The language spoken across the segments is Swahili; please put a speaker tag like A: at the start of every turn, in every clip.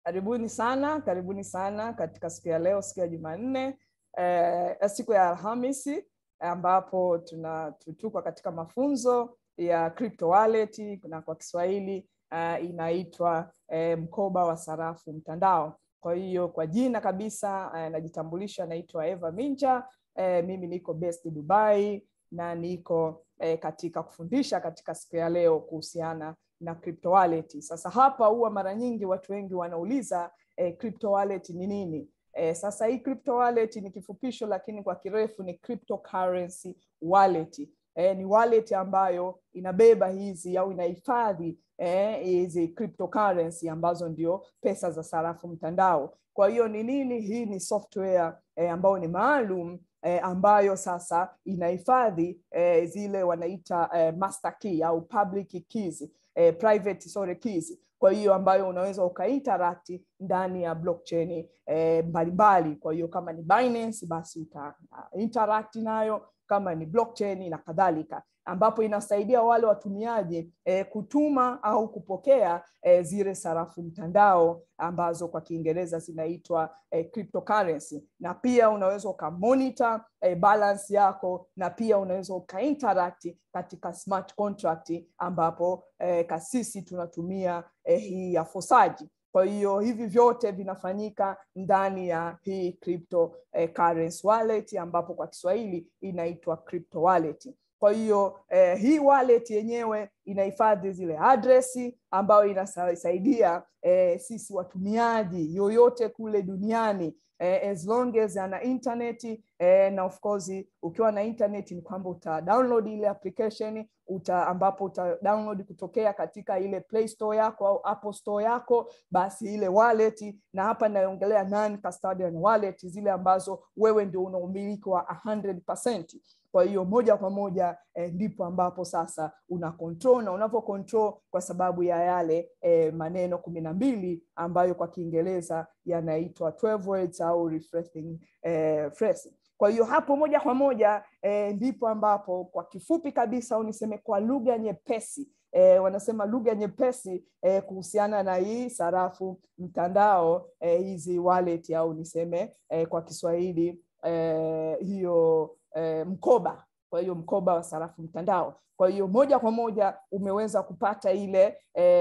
A: Karibuni sana, karibuni sana katika siku ya leo, siku ya Jumanne, eh, siku ya Alhamisi ambapo tuna tuko katika mafunzo ya crypto wallet na kwa Kiswahili uh, inaitwa eh, mkoba wa sarafu mtandao. Kwa hiyo kwa jina kabisa eh, najitambulisha, naitwa Eva Minja. Eh, mimi niko based Dubai na niko eh, katika kufundisha katika siku ya leo kuhusiana na crypto wallet. Sasa hapa huwa mara nyingi watu wengi wanauliza eh, crypto wallet ni nini? Eh, sasa hii crypto wallet ni kifupisho, lakini kwa kirefu ni cryptocurrency wallet. Eh, ni wallet ambayo inabeba hizi au inahifadhi hizi eh, cryptocurrency ambazo ndio pesa za sarafu mtandao. Kwa hiyo ni nini? Hii ni software eh, ambayo ni maalum eh, ambayo sasa inahifadhi eh, zile wanaita eh, master key au public keys, eh, private sorry keys kwa hiyo ambayo unaweza ukainteract ndani ya blockchain eh, mbalimbali. Kwa hiyo kama ni Binance basi uta interact nayo, kama ni blockchain na kadhalika, ambapo inasaidia wale watumiaji eh, kutuma au kupokea eh, zile sarafu mtandao ambazo kwa Kiingereza zinaitwa eh, cryptocurrency, na pia unaweza ukamonitor eh, balance yako, na pia unaweza ukainteract katika smart contract ambapo eh, kasisi tunatumia eh, hii ya fosaji. Kwa hiyo hivi vyote vinafanyika ndani ya hii crypto eh, currency wallet ambapo kwa Kiswahili inaitwa crypto wallet. Kwa hiyo eh, hii wallet yenyewe inahifadhi zile adresi ambayo inasaidia eh, sisi watumiaji yoyote kule duniani eh, as long as ana internet eh, na of course ukiwa na internet ni kwamba uta download ile application uta, ambapo uta download kutokea katika ile Play Store yako au Apple Store yako, basi ile wallet, na hapa naongelea non custodian wallet, zile ambazo wewe ndio una umiliki wa 100%. Kwa hiyo moja kwa moja eh, ndipo ambapo sasa una control na unavyo control kwa sababu ya yale eh, maneno kumi na mbili ambayo kwa Kiingereza yanaitwa 12 words au refreshing eh, phrase. Kwa hiyo hapo moja kwa moja eh, ndipo ambapo kwa kifupi kabisa au niseme kwa lugha nyepesi eh, wanasema lugha nyepesi eh, kuhusiana na hii sarafu mtandao eh, hizi wallet au niseme eh, kwa Kiswahili eh, hiyo eh, mkoba kwa hiyo mkoba wa sarafu mtandao. Kwa hiyo moja kwa moja umeweza kupata ile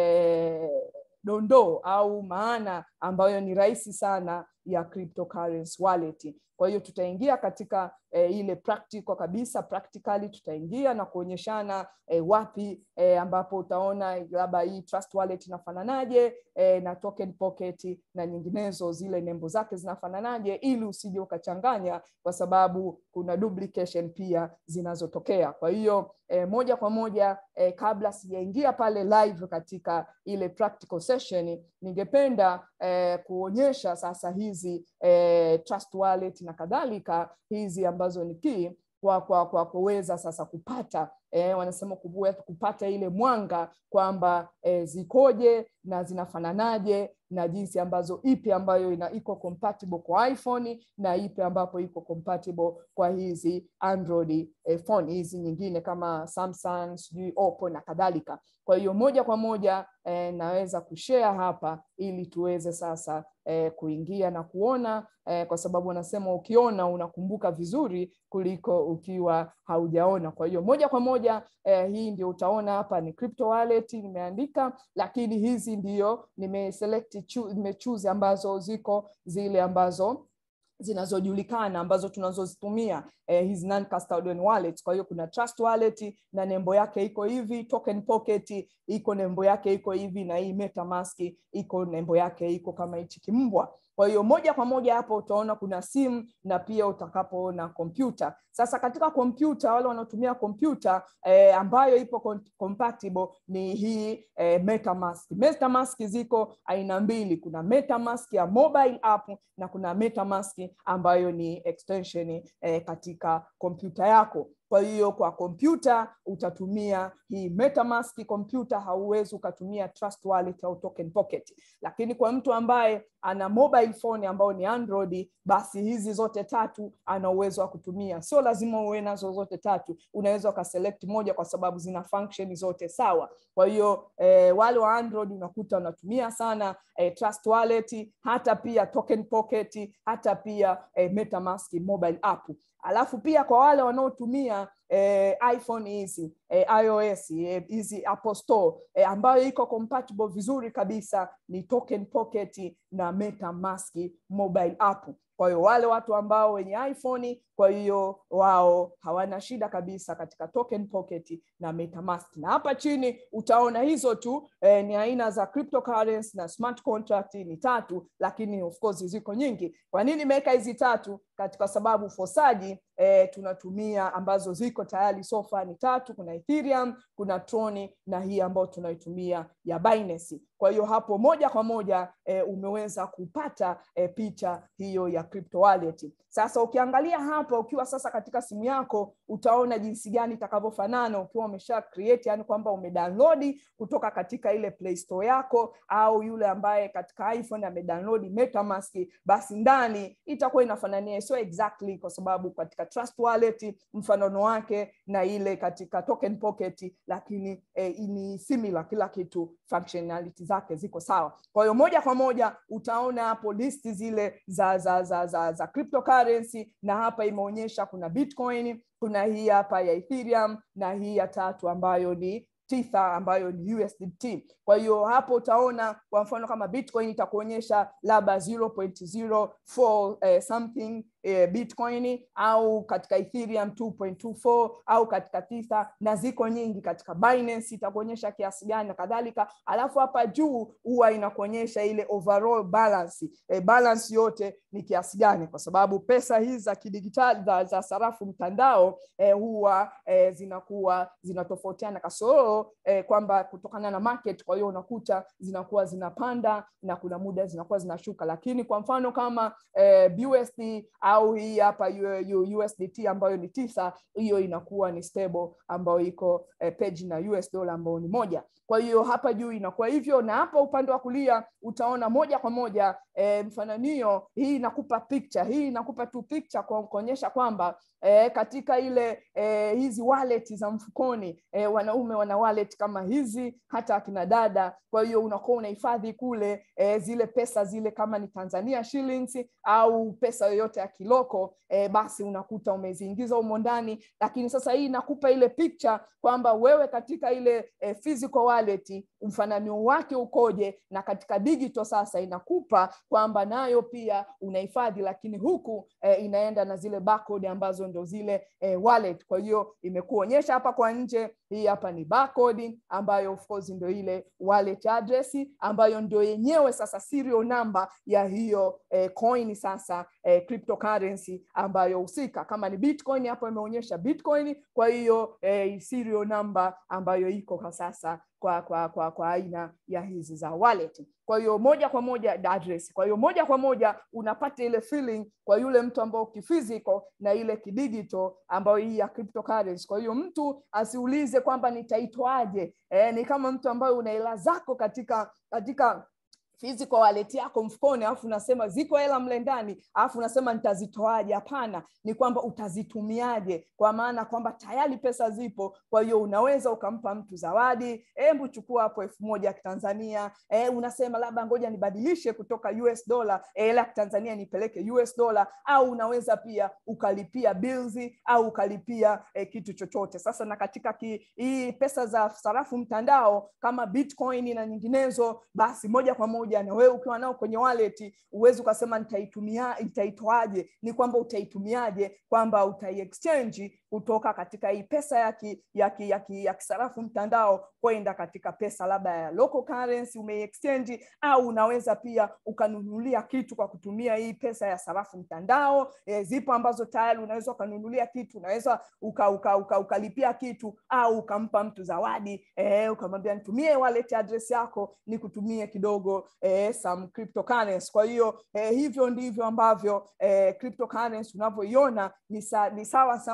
A: eh, dondoo au maana ambayo ni rahisi sana ya cryptocurrency wallet. Kwa hiyo tutaingia katika eh, ile practical kabisa, practically tutaingia na kuonyeshana eh, wapi eh, ambapo utaona labda hii trust wallet inafananaje eh, na token pocket na nyinginezo, zile nembo zake zinafananaje, ili usije ukachanganya, kwa sababu kuna duplication pia zinazotokea. Kwa hiyo eh, moja kwa moja eh, kabla sijaingia pale live katika ile practical session, ningependa eh, kuonyesha sasa hizi eh, trust wallet na kadhalika hizi ambazo ni key kwa kwa kwa kuweza sasa kupata eh, wanasema kupata ile mwanga kwamba eh, zikoje na zinafananaje na jinsi ambazo ipi ambayo ina iko compatible kwa iPhone na ipi ambapo iko compatible kwa hizi Android eh, phone hizi nyingine kama Samsung, sijui Oppo na kadhalika. Kwa hiyo moja kwa moja eh, naweza kushare hapa ili tuweze sasa eh, kuingia na kuona eh, kwa sababu wanasema ukiona unakumbuka vizuri kuliko ukiwa haujaona. Kwa hiyo moja kwa moja eh, hii ndio utaona hapa ni crypto wallet nimeandika, lakini hizi ndio nimeselect nimechoose ambazo ziko zile ambazo zinazojulikana ambazo tunazozitumia eh, hizi non custodian wallets. Kwa hiyo kuna trust wallet na nembo yake iko hivi, token pocket iko nembo yake iko hivi, na hii MetaMask iko nembo yake iko kama hichi kimbwa. Kwa hiyo moja kwa moja hapo utaona kuna simu na pia utakapoona kompyuta. Sasa katika kompyuta, wale wanaotumia kompyuta eh, ambayo ipo compatible ni hii eh, MetaMask. MetaMask ziko aina mbili, kuna MetaMask ya mobile app na kuna MetaMask ambayo ni extension eh, katika kompyuta yako. kwa hiyo kwa kompyuta utatumia hii metamask kompyuta hauwezi ukatumia trust wallet au token pocket lakini kwa mtu ambaye ana mobile phone ambayo ni android basi hizi zote tatu ana uwezo wa kutumia sio lazima uwe nazo zote tatu unaweza ukaselect moja kwa sababu zina function zote sawa kwa hiyo eh, wale wa android unakuta wanatumia sana eh, trust wallet hata pia token pocket hata pia eh, metamask mobile app alafu pia kwa wale wanaotumia eh, iphone hizi eh, ios hizi eh, apple store eh, ambayo iko compatible vizuri kabisa ni token pocket na metamask mobile app kwa hiyo wale watu ambao wenye iphone kwa hiyo wao hawana shida kabisa katika token pocket na metamask na hapa chini utaona hizo tu eh, ni aina za cryptocurrency na smart contract ni tatu lakini of course ziko nyingi kwa nini imeweka hizi tatu katika sababu fosaji eh, tunatumia ambazo ziko tayari sofa ni tatu kuna ethereum kuna troni na hii ambayo tunaitumia ya binance kwa hiyo hapo moja kwa moja eh, umeweza kupata eh, picha hiyo ya crypto wallet sasa ukiangalia hapa ukiwa sasa katika simu yako utaona jinsi gani itakavyofanana ukiwa umesha create yani kwamba umedownload kutoka katika ile play store yako au yule ambaye katika iphone amedownload metamask basi ndani itakuwa inafanania sio exactly kwa sababu katika trust wallet mfanano wake na ile katika token pocket lakini eh, ni similar kila kitu functionality zake ziko sawa kwa hiyo moja kwa moja utaona hapo listi zile za za za za, za cryptocurrency na hapa imeonyesha kuna bitcoin kuna hii hapa ya ethereum na hii ya tatu ambayo ni tether ambayo ni USDT. Kwa hiyo hapo utaona kwa mfano kama Bitcoin itakuonyesha labda 0.04 eh, something eh, Bitcoin au katika Ethereum 2.24 au katika Tether na ziko nyingi katika Binance itakuonyesha kiasi gani na kadhalika. Alafu hapa juu huwa inakuonyesha ile overall balance. Eh, balance yote ni kiasi gani kwa sababu pesa hizi za kidigitali za, za sarafu mtandao eh, huwa eh, zinakuwa zinatofautiana kasoro eh, kwamba kutokana na market kwa hiyo unakuta zinakuwa zinapanda na kuna muda zinakuwa zinashuka lakini kwa mfano kama eh, BUSD au hii hapa USDT ambayo ni tisa hiyo inakuwa ni stable ambayo iko eh, page na US dollar ambayo ni moja kwa hiyo hapa juu inakuwa hivyo na hapa upande wa kulia utaona moja kwa moja eh, mfananio hii inakupa picture hii inakupa tu picture kwa kuonyesha kwamba eh, katika ile eh, hizi wallet za mfukoni eh, wanaume wana wallet kama hizi hata akina dada kwa hiyo unakuwa unahifadhi kule eh, zile pesa zile kama ni Tanzania shillings au pesa yoyote ya kiloko eh, basi unakuta umeziingiza humo ndani lakini sasa hii inakupa ile picture kwamba wewe katika ile eh, physical wallet mfananio wake ukoje na katika digital sasa inakupa kwamba nayo pia unahifadhi lakini huku eh, inaenda na zile barcode ambazo ndo zile eh, wallet kwa hiyo imekuonyesha hapa kwa nje hii hapa ni barcode ambayo of course ndio ile wallet address ambayo ndio yenyewe sasa serial number ya hiyo eh, coin sasa eh, cryptocurrency ambayo husika kama ni bitcoin hapo imeonyesha bitcoin kwa hiyo eh, serial number ambayo iko kwa sasa kwa kwa kwa kwa aina ya hizi za wallet kwa hiyo moja kwa moja address kwa hiyo moja kwa moja unapata ile feeling kwa yule mtu ambao kiphysical na ile kidigital ambayo hii ya cryptocurrency kwa hiyo mtu asiulize kwamba nitaitwaje eh, ni kama mtu ambaye una hela zako katika katika physical wallet yako mfukoni alafu unasema ziko hela mle ndani alafu unasema nitazitoaje hapana ni kwamba utazitumiaje kwa maana kwamba tayari pesa zipo kwa hiyo unaweza ukampa mtu zawadi hebu chukua hapo elfu moja ya kitanzania e, unasema labda ngoja nibadilishe kutoka us dollar hela ya kitanzania nipeleke us dollar au unaweza pia ukalipia bills au ukalipia e, kitu chochote sasa na katika ki, hii pesa za sarafu mtandao kama bitcoin na nyinginezo basi moja kwa moja na wewe ukiwa nao kwenye wallet uwezi ukasema nitaitumia nitaitoaje ni kwamba utaitumiaje kwamba utaiexchange kutoka katika hii pesa ya ki, ya ki, ya ki, ya kisarafu mtandao kwenda katika pesa labda ya local currency umeiexchange au unaweza pia ukanunulia kitu kwa kutumia hii pesa ya sarafu mtandao e, zipo ambazo tayari unaweza ukanunulia kitu unaweza uka, uka, uka, ukalipia kitu au ukampa mtu zawadi e, ukamwambia nitumie wallet address yako nikutumie kidogo eh, some cryptocurrency. Kwa hiyo eh, hivyo ndivyo ambavyo eh, cryptocurrency unavyoiona ni, sa, ni sawa sawa na pesa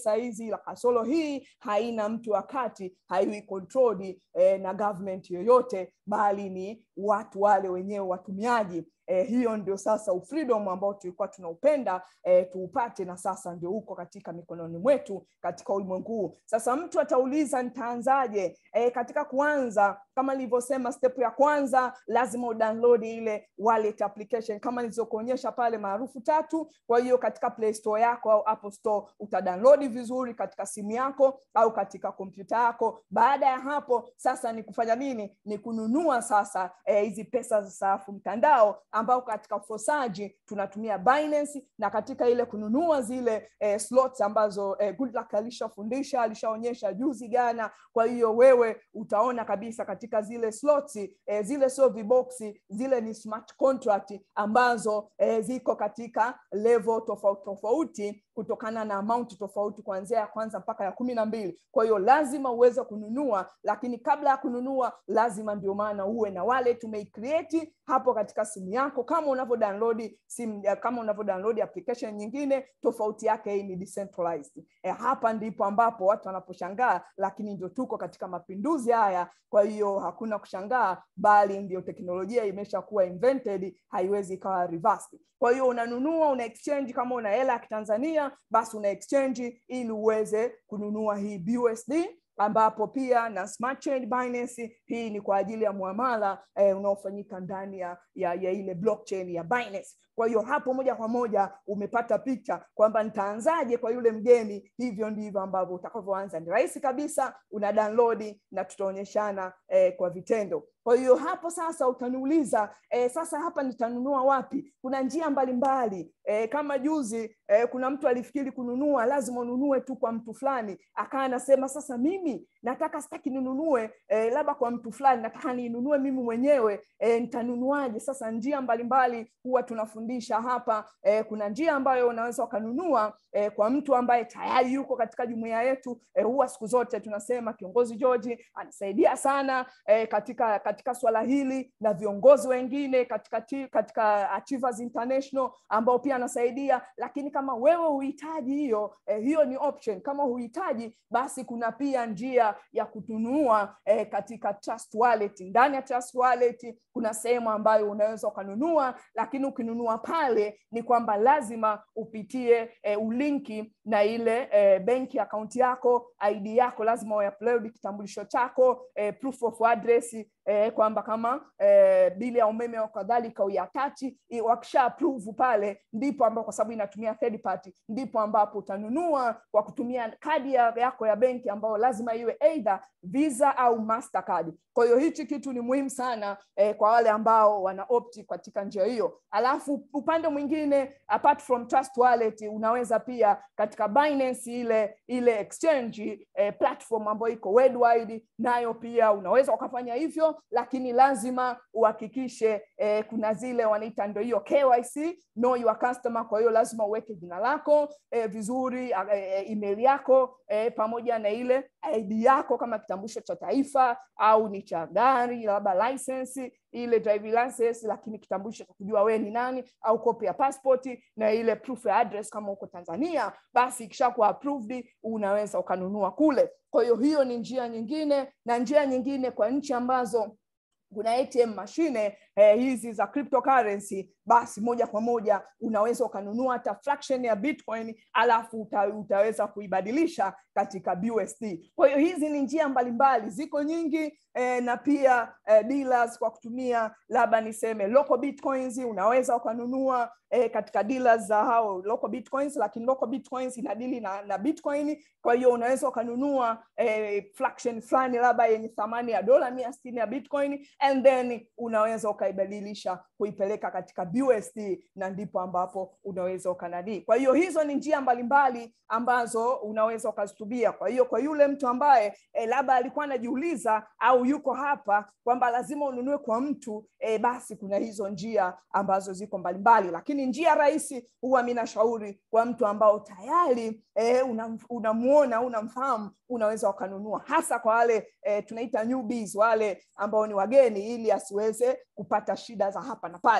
A: pesa hizi la kasoro hii haina mtu wa kati haiwi controlled eh, na government yoyote bali ni watu wale wenyewe watumiaji eh, hiyo ndio sasa ufreedom ambao tulikuwa tunaupenda eh, tuupate na sasa ndio uko katika mikononi mwetu katika ulimwengu huu sasa mtu atauliza nitaanzaje eh, katika kuanza kama nilivyosema step ya kwanza lazima udownload ile wallet application kama nilizokuonyesha pale maarufu tatu kwa hiyo katika play store yako au apple store utadownload vizuri katika simu yako au katika kompyuta yako baada ya hapo sasa ni kufanya nini ni kununua sasa hizi eh, pesa za sarafu mtandao ambao katika ufosaji tunatumia Binance na katika ile kununua zile eh, slots ambazo eh, Goodluck alishafundisha alishaonyesha juzi jana kwa hiyo wewe utaona kabisa katika zile slots eh, zile sio viboksi zile ni smart contract ambazo eh, ziko katika level tofauti tofauti kutokana na amount tofauti kuanzia ya kwanza mpaka ya kumi na mbili kwa hiyo lazima uweze kununua lakini kabla ya kununua lazima ndio maana uwe na wallet umeicreate hapo katika simu yako kama unavyo download simu kama unavyo download application nyingine tofauti yake hii ni decentralized e, hapa ndipo ambapo watu wanaposhangaa lakini ndio tuko katika mapinduzi haya kwa hiyo hakuna kushangaa bali ndio teknolojia imeshakuwa invented haiwezi ikawa reversed kwa hiyo unanunua una exchange kama una hela ya kitanzania basi una exchange ili uweze kununua hii BUSD ambapo pia na smart chain Binance hii ni kwa ajili ya muamala eh, unaofanyika ndani ya, ya, ya ile blockchain ya Binance. Kwa hiyo hapo moja kwa moja umepata picha kwamba nitaanzaje kwa yule mgeni. Hivyo ndivyo ambavyo utakavyoanza. Ni rahisi kabisa, una download na tutaonyeshana eh, kwa vitendo. Kwa hiyo hapo sasa utaniuliza eh, sasa hapa nitanunua wapi? Kuna njia mbalimbali mbali. Eh, kama juzi eh, kuna mtu alifikiri kununua lazima ununue tu kwa mtu fulani, akawa anasema sasa mimi nataka sitaki ninunue eh, labda kwa mtu fulani, nataka ninunue mimi mwenyewe eh, nitanunuaje? Sasa njia mbalimbali mbali, huwa tunafundisha hapa eh, kuna njia ambayo unaweza ukanunua eh, kwa mtu ambaye tayari yuko katika jumuiya yetu eh, huwa siku zote tunasema kiongozi George anasaidia sana eh, katika katika swala hili na viongozi wengine katika ti, katika Achievers International ambao pia anasaidia, lakini kama wewe huhitaji hiyo eh, hiyo ni option. Kama huhitaji basi kuna pia njia ya kutunua eh, katika Trust Wallet. Ndani ya Trust Wallet kuna sehemu ambayo unaweza ukanunua, lakini ukinunua pale ni kwamba lazima upitie eh, ulinki na ile eh, benki akaunti yako, ID yako lazima uupload kitambulisho chako, eh, proof of address eh, kwamba kama eh, bili ya umeme au kadhalika uyatachi, wakisha approve pale, ndipo ambapo kwa sababu inatumia third party, ndipo ambapo utanunua kwa kutumia kadi yako ya benki ambayo lazima iwe either Visa au Mastercard. Kwa hiyo hichi kitu ni muhimu sana eh, kwa wale ambao wana opt katika njia hiyo. Alafu upande mwingine, apart from Trust Wallet, unaweza pia katika Binance ile ile exchange eh, platform ambayo iko worldwide, nayo pia unaweza ukafanya hivyo, lakini lazima uhakikishe eh, kuna zile wanaita ndio hiyo KYC, know your customer. Kwa hiyo lazima uweke jina lako eh, vizuri eh, email yako eh, pamoja na ile ID yako kama kitambulisho cha taifa au ni cha gari labda license ile driving license, lakini kitambulisho cha kujua wewe ni nani, au kopi ya passport na ile proof ya address kama uko Tanzania, basi ikishakuwa approved unaweza ukanunua kule. Kwa hiyo hiyo ni njia nyingine, na njia nyingine kwa nchi ambazo kuna ATM mashine eh, hizi za cryptocurrency, basi moja kwa moja unaweza ukanunua hata fraction ya Bitcoin alafu uta, utaweza kuibadilisha katika BUSD. Kwa hiyo hizi ni njia mbalimbali, ziko nyingi eh, na pia eh, dealers kwa kutumia labda niseme local bitcoins unaweza ukanunua eh, katika dealers za hao local bitcoins, lakini local bitcoins inadili na, na Bitcoin. Kwa hiyo unaweza ukanunua eh, fraction fulani labda yenye thamani ya dola mia sitini ya Bitcoin and then unaweza ukaibadilisha kuipeleka katika BUSD na ndipo ambapo unaweza ukanadii. Kwa hiyo hizo ni njia mbalimbali ambazo unaweza ukazitumia. Kwa hiyo kwa yule mtu ambaye eh, labda alikuwa anajiuliza au yuko hapa kwamba lazima ununue kwa mtu eh, basi kuna hizo njia ambazo ziko mbalimbali, lakini njia rahisi huwa mi nashauri kwa mtu ambao tayari eh, unamuona una unamfahamu, unaweza ukanunua, hasa kwa wale eh, tunaita newbies, wale ambao ni wageni, ili asiweze kupata shida za hapa na pale.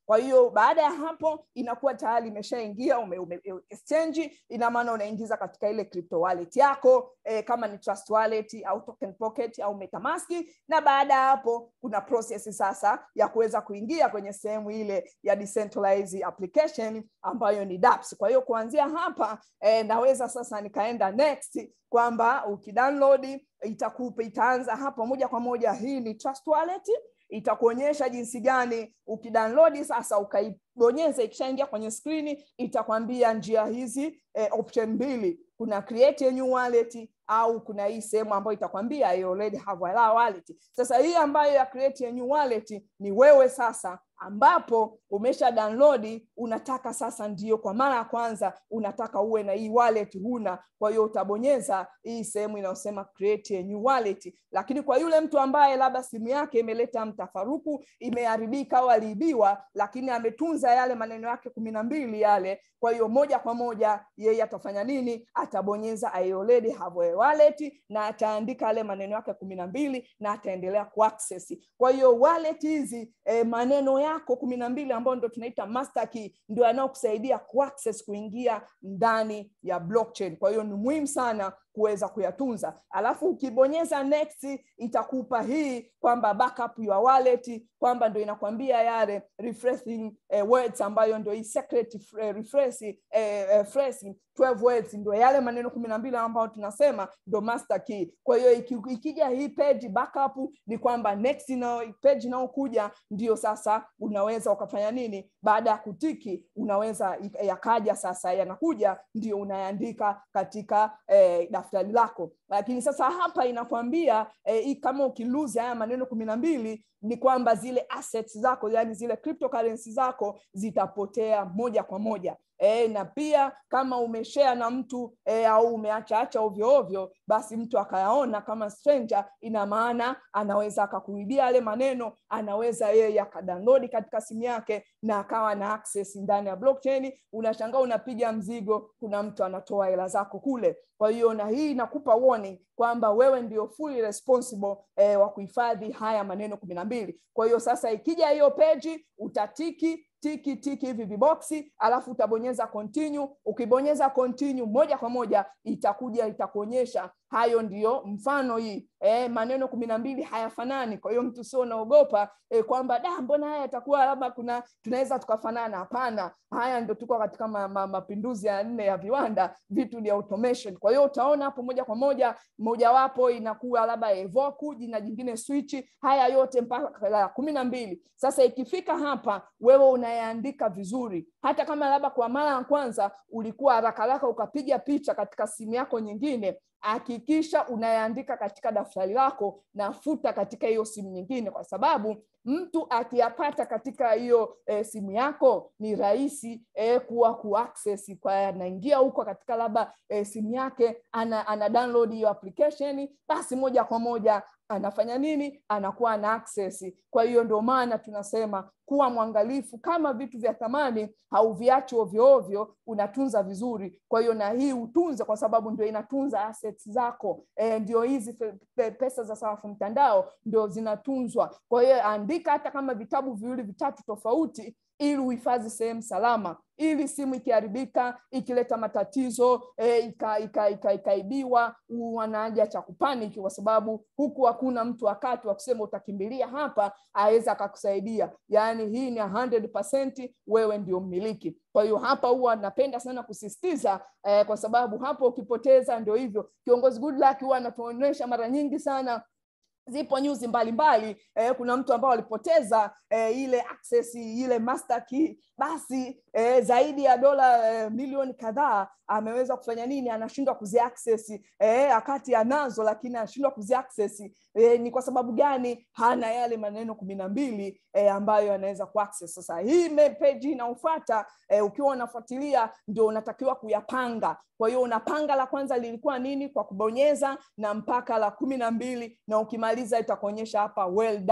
A: kwa hiyo baada ya hapo inakuwa tayari imeshaingia ume, ume, exchange ina maana unaingiza katika ile crypto wallet yako eh, kama ni trust wallet au token pocket au metamask na baada ya hapo kuna process sasa ya kuweza kuingia kwenye sehemu ile ya decentralized application ambayo ni dApps. Kwa hiyo kuanzia hapa eh, naweza sasa nikaenda next kwamba ukidownload itakupa itaanza hapa moja kwa moja. Hii ni Trust Wallet, itakuonyesha jinsi gani ukidownload sasa ukaibonyeza, ikishaingia kwenye skrini itakwambia njia hizi eh, option mbili, kuna create a new wallet au kuna hii sehemu ambayo itakwambia you already have a wallet. Sasa hii ambayo ya create a new wallet ni wewe sasa ambapo umesha download unataka sasa ndio kwa mara ya kwanza unataka uwe na hii wallet huna kwa hiyo utabonyeza hii sehemu inayosema create a new wallet lakini kwa yule mtu ambaye labda simu yake imeleta mtafaruku imeharibika au aliibiwa lakini ametunza yale maneno yake kumi na mbili yale kwa hiyo moja kwa moja yeye atafanya nini atabonyeza I already have a wallet na ataandika yale maneno yake kumi na mbili na ataendelea kuaccess kwa hiyo wallet hizi eh, maneno yako kumi na mbili ambayo ndo tunaita master key ndio yanayokusaidia kuaccess kuingia ndani ya blockchain kwa hiyo ni muhimu sana kuweza kuyatunza alafu ukibonyeza next itakupa hii kwamba backup your wallet kwamba ndo inakwambia yale refreshing eh, words ambayo ndo hii secret eh, refresh eh, eh, phrase 12 words ndo yale maneno kumi na mbili ambayo tunasema ndo master key kwa hiyo iki, ikija hii page backup ni kwamba next na page inayokuja ndio sasa unaweza ukafanya nini baada ya kutiki unaweza yakaja sasa yanakuja ndio unayaandika katika eh, daftari lako lakini sasa hapa inakwambia eh, kama ukiluzi haya maneno kumi na mbili ni kwamba zile assets zako yani zile cryptocurrency zako zitapotea moja kwa moja e, na pia kama umeshare na mtu e, au umeachaacha ovyo ovyo basi mtu akayaona kama stranger ina maana anaweza akakuibia yale maneno anaweza yeye akadownload katika simu yake na akawa na access ndani ya blockchain unashangaa unapiga mzigo kuna mtu anatoa hela zako kule kwa hiyo na hii inakupa warning kwamba wewe ndio fully responsible eh, wa kuhifadhi haya maneno kumi na mbili kwa hiyo sasa ikija hiyo peji utatiki tiki tiki hivi viboksi alafu utabonyeza continue ukibonyeza continue moja kwa moja itakuja itakuonyesha hayo ndiyo mfano hii e, maneno kumi na mbili hayafanani kwa hiyo mtu sio unaogopa e, kwamba da mbona haya yatakuwa labda kuna tunaweza tukafanana hapana haya ndio tuko katika ma, ma, mapinduzi ya nne ya viwanda vitu ni automation kwa hiyo utaona hapo moja kwa moja mojawapo inakuwa labda evoku jina jingine switch haya yote mpaka la kumi na mbili sasa ikifika hapa wewe unayaandika vizuri hata kama labda kwa mara ya kwanza ulikuwa haraka haraka ukapiga picha katika simu yako nyingine hakikisha unayaandika katika daftari lako na futa katika hiyo simu nyingine kwa sababu mtu akiyapata katika hiyo e, simu yako ni rahisi e, kuwa kuaccess kwa anaingia huko katika labda e, simu yake ana, ana download hiyo application basi moja kwa moja anafanya nini anakuwa na access kwa hiyo ndio maana tunasema kuwa mwangalifu kama vitu vya thamani hauviachi ovyo ovyo unatunza vizuri kwa hiyo na hii utunze kwa sababu ndio inatunza assets zako e, ndio hizi pe, pesa za sarafu mtandao ndio zinatunzwa kwa hiyo andika hata kama vitabu viwili vitatu tofauti ili uhifadhi sehemu salama ili simu ikiharibika ikileta matatizo e, ikaibiwa ika, ika, ika wanaja cha kupaniki kwa sababu huku hakuna mtu wakati wa kusema utakimbilia hapa aweza akakusaidia yaani hii ni 100% wewe ndio mmiliki kwa hiyo hapa huwa napenda sana kusisitiza eh, kwa sababu hapo ukipoteza ndio hivyo kiongozi Goodluck huwa anatuonyesha mara nyingi sana zipo nyuzi mbalimbali eh, kuna mtu ambao alipoteza eh, ile access ile master key basi eh, zaidi ya dola eh, milioni kadhaa ameweza kufanya nini anashindwa kuziaccess eh, akati anazo lakini anashindwa kuziaccess eh, ni kwa sababu gani hana yale maneno kumi na mbili eh, ambayo anaweza kuaccess sasa hii page inaofuata eh, ukiwa unafuatilia ndio unatakiwa kuyapanga kwa hiyo unapanga la kwanza lilikuwa nini kwa kubonyeza na mpaka la kumi na mbili na ukimaliza itakuonyesha hapa well done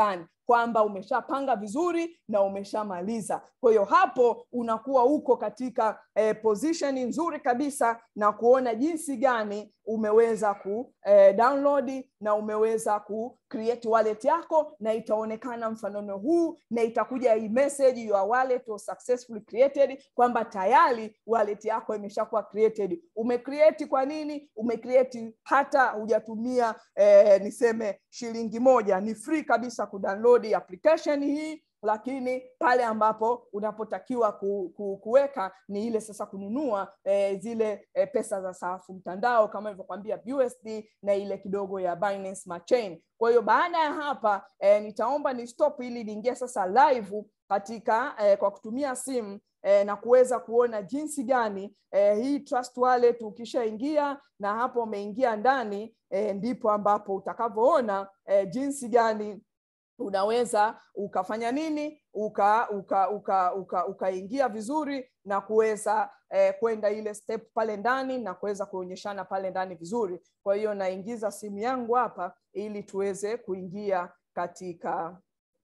A: kwamba umeshapanga vizuri na umeshamaliza kwa hiyo hapo unakuwa uko katika eh, position nzuri kabisa na kuona jinsi gani umeweza ku eh, download na umeweza ku create wallet yako na itaonekana mfanano huu na itakuja hii message your wallet was successfully created kwamba tayari wallet yako imeshakuwa created umecreate kwa nini umecreate hata hujatumia eh, niseme shilingi moja ni free kabisa kudownload application hii lakini pale ambapo unapotakiwa ku, ku, kuweka ni ile sasa kununua eh, zile eh, pesa za sarafu mtandao kama ilivyokwambia BUSD na ile kidogo ya Binance Smart Chain. Kwa hiyo baada ya hapa eh, nitaomba ni stop ili niingie sasa live katika eh, kwa kutumia simu eh, na kuweza kuona jinsi gani eh, hii Trust Wallet ukishaingia na hapo umeingia ndani eh, ndipo ambapo utakavyoona eh, jinsi gani unaweza ukafanya nini uka uka uka uka ukaingia vizuri na kuweza eh, kwenda ile step pale ndani na kuweza kuonyeshana pale ndani vizuri kwa hiyo naingiza simu yangu hapa ili tuweze kuingia katika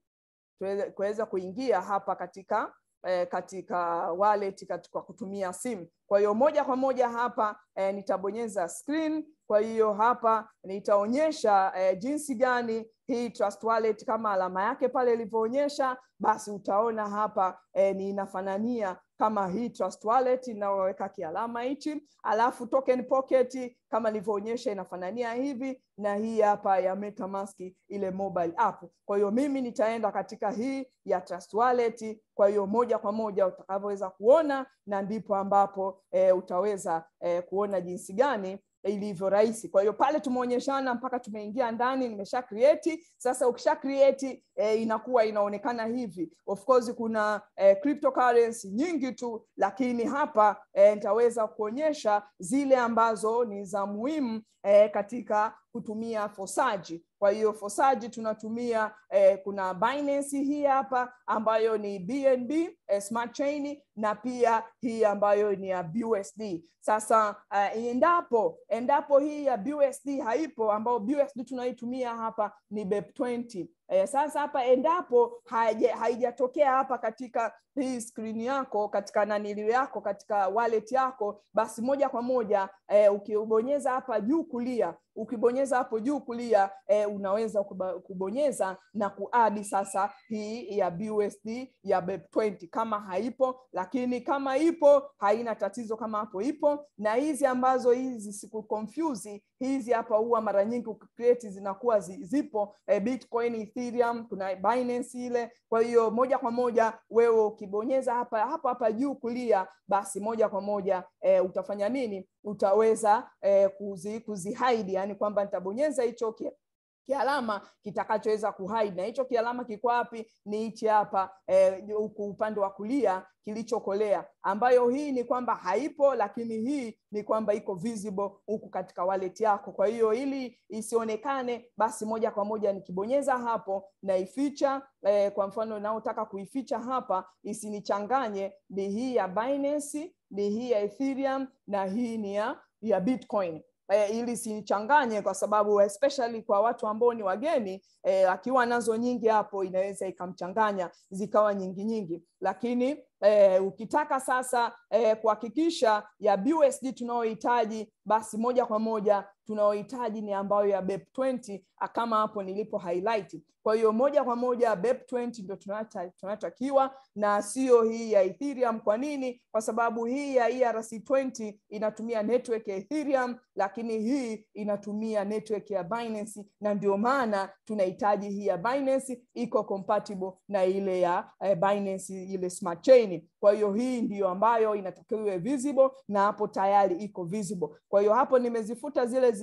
A: tuweze kuweza kuingia hapa katika eh, katika wallet katika kutumia simu kwa hiyo moja kwa moja hapa eh, nitabonyeza screen kwa hiyo hapa nitaonyesha eh, jinsi gani hii Trust Wallet kama alama yake pale ilivyoonyesha basi utaona hapa eh, ni inafanania kama hii Trust Wallet inayoweka kialama hichi alafu token pocket kama nilivyoonyesha inafanania hivi na hii hapa ya MetaMask ile mobile app kwa hiyo mimi nitaenda katika hii ya Trust Wallet kwa hiyo moja kwa moja utakavyoweza kuona na ndipo ambapo eh, utaweza eh, kuona jinsi gani ilivyo rahisi kwa hiyo pale tumeonyeshana mpaka tumeingia ndani nimesha create sasa ukisha create eh, inakuwa inaonekana hivi of course kuna eh, cryptocurrency nyingi tu lakini hapa eh, nitaweza kuonyesha zile ambazo ni za muhimu eh, katika kutumia fosaji kwa hiyo fosaji tunatumia eh, kuna Binance hii hapa ambayo ni BNB eh, Smart Chain na pia hii ambayo ni ya BUSD. Sasa uh, endapo endapo hii ya BUSD haipo ambayo BUSD tunaitumia hapa ni BEP20. Eh, sasa hapa endapo haijatokea hapa katika hii skrini yako katika naniliu yako katika wallet yako basi moja kwa moja eh, ukibonyeza hapa juu kulia ukibonyeza hapo juu kulia eh, unaweza kubonyeza na kuadi sasa hii ya BUSD ya BEP20 kama haipo lakini kama ipo haina tatizo kama hapo ipo na hizi ambazo hizi siku confuse hizi hapa huwa mara nyingi ukicreate zinakuwa zipo eh, Bitcoin Ethereum kuna Binance ile kwa hiyo moja kwa moja wewe ukibonyeza hapa hapa hapa juu kulia basi moja kwa moja eh, utafanya nini utaweza eh, kuzi, kuzihaidi yani kwamba nitabonyeza hicho kialama kitakachoweza kuhide na hicho kialama kiko wapi ni hichi hapa huku eh, upande wa kulia kilichokolea ambayo hii ni kwamba haipo lakini hii ni kwamba iko visible huku katika wallet yako kwa hiyo ili isionekane basi moja kwa moja nikibonyeza hapo na ificha eh, kwa mfano naotaka kuificha hapa isinichanganye ni hii ya Binance ni hii ya Ethereum na hii ni ya, ya Bitcoin eh, ili sichanganye kwa sababu especially kwa watu ambao ni wageni eh, akiwa nazo nyingi hapo inaweza ikamchanganya zikawa nyingi nyingi lakini eh, ukitaka sasa eh, kuhakikisha ya BUSD tunayohitaji basi moja kwa moja tunayohitaji ni ambayo ya BEP20 kama hapo nilipo highlight kwa hiyo moja kwa moja BEP20 ndio tunatakiwa na sio hii ya Ethereum kwa nini kwa sababu hii ya ERC20 inatumia network ya Ethereum lakini hii inatumia network ya Binance na ndio maana tunahitaji hii ya Binance iko compatible na ile ya eh, Binance ile smart chain kwa hiyo hii ndiyo ambayo inatakiwa iwe visible na hapo tayari iko visible kwa hiyo hapo nimezifuta zile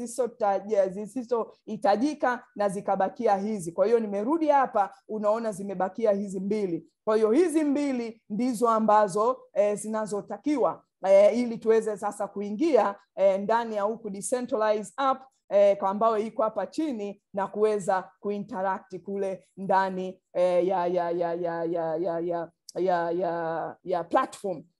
A: zisizohitajika na zikabakia hizi kwa hiyo nimerudi hapa unaona zimebakia hizi mbili kwa hiyo hizi mbili ndizo ambazo eh, zinazotakiwa eh, ili tuweze sasa kuingia eh, ndani ya huku decentralized app eh, kwa ambayo iko hapa chini na kuweza kuinteract kule ndani eh, ya, ya, ya, ya, ya, ya, ya ya ya ya platform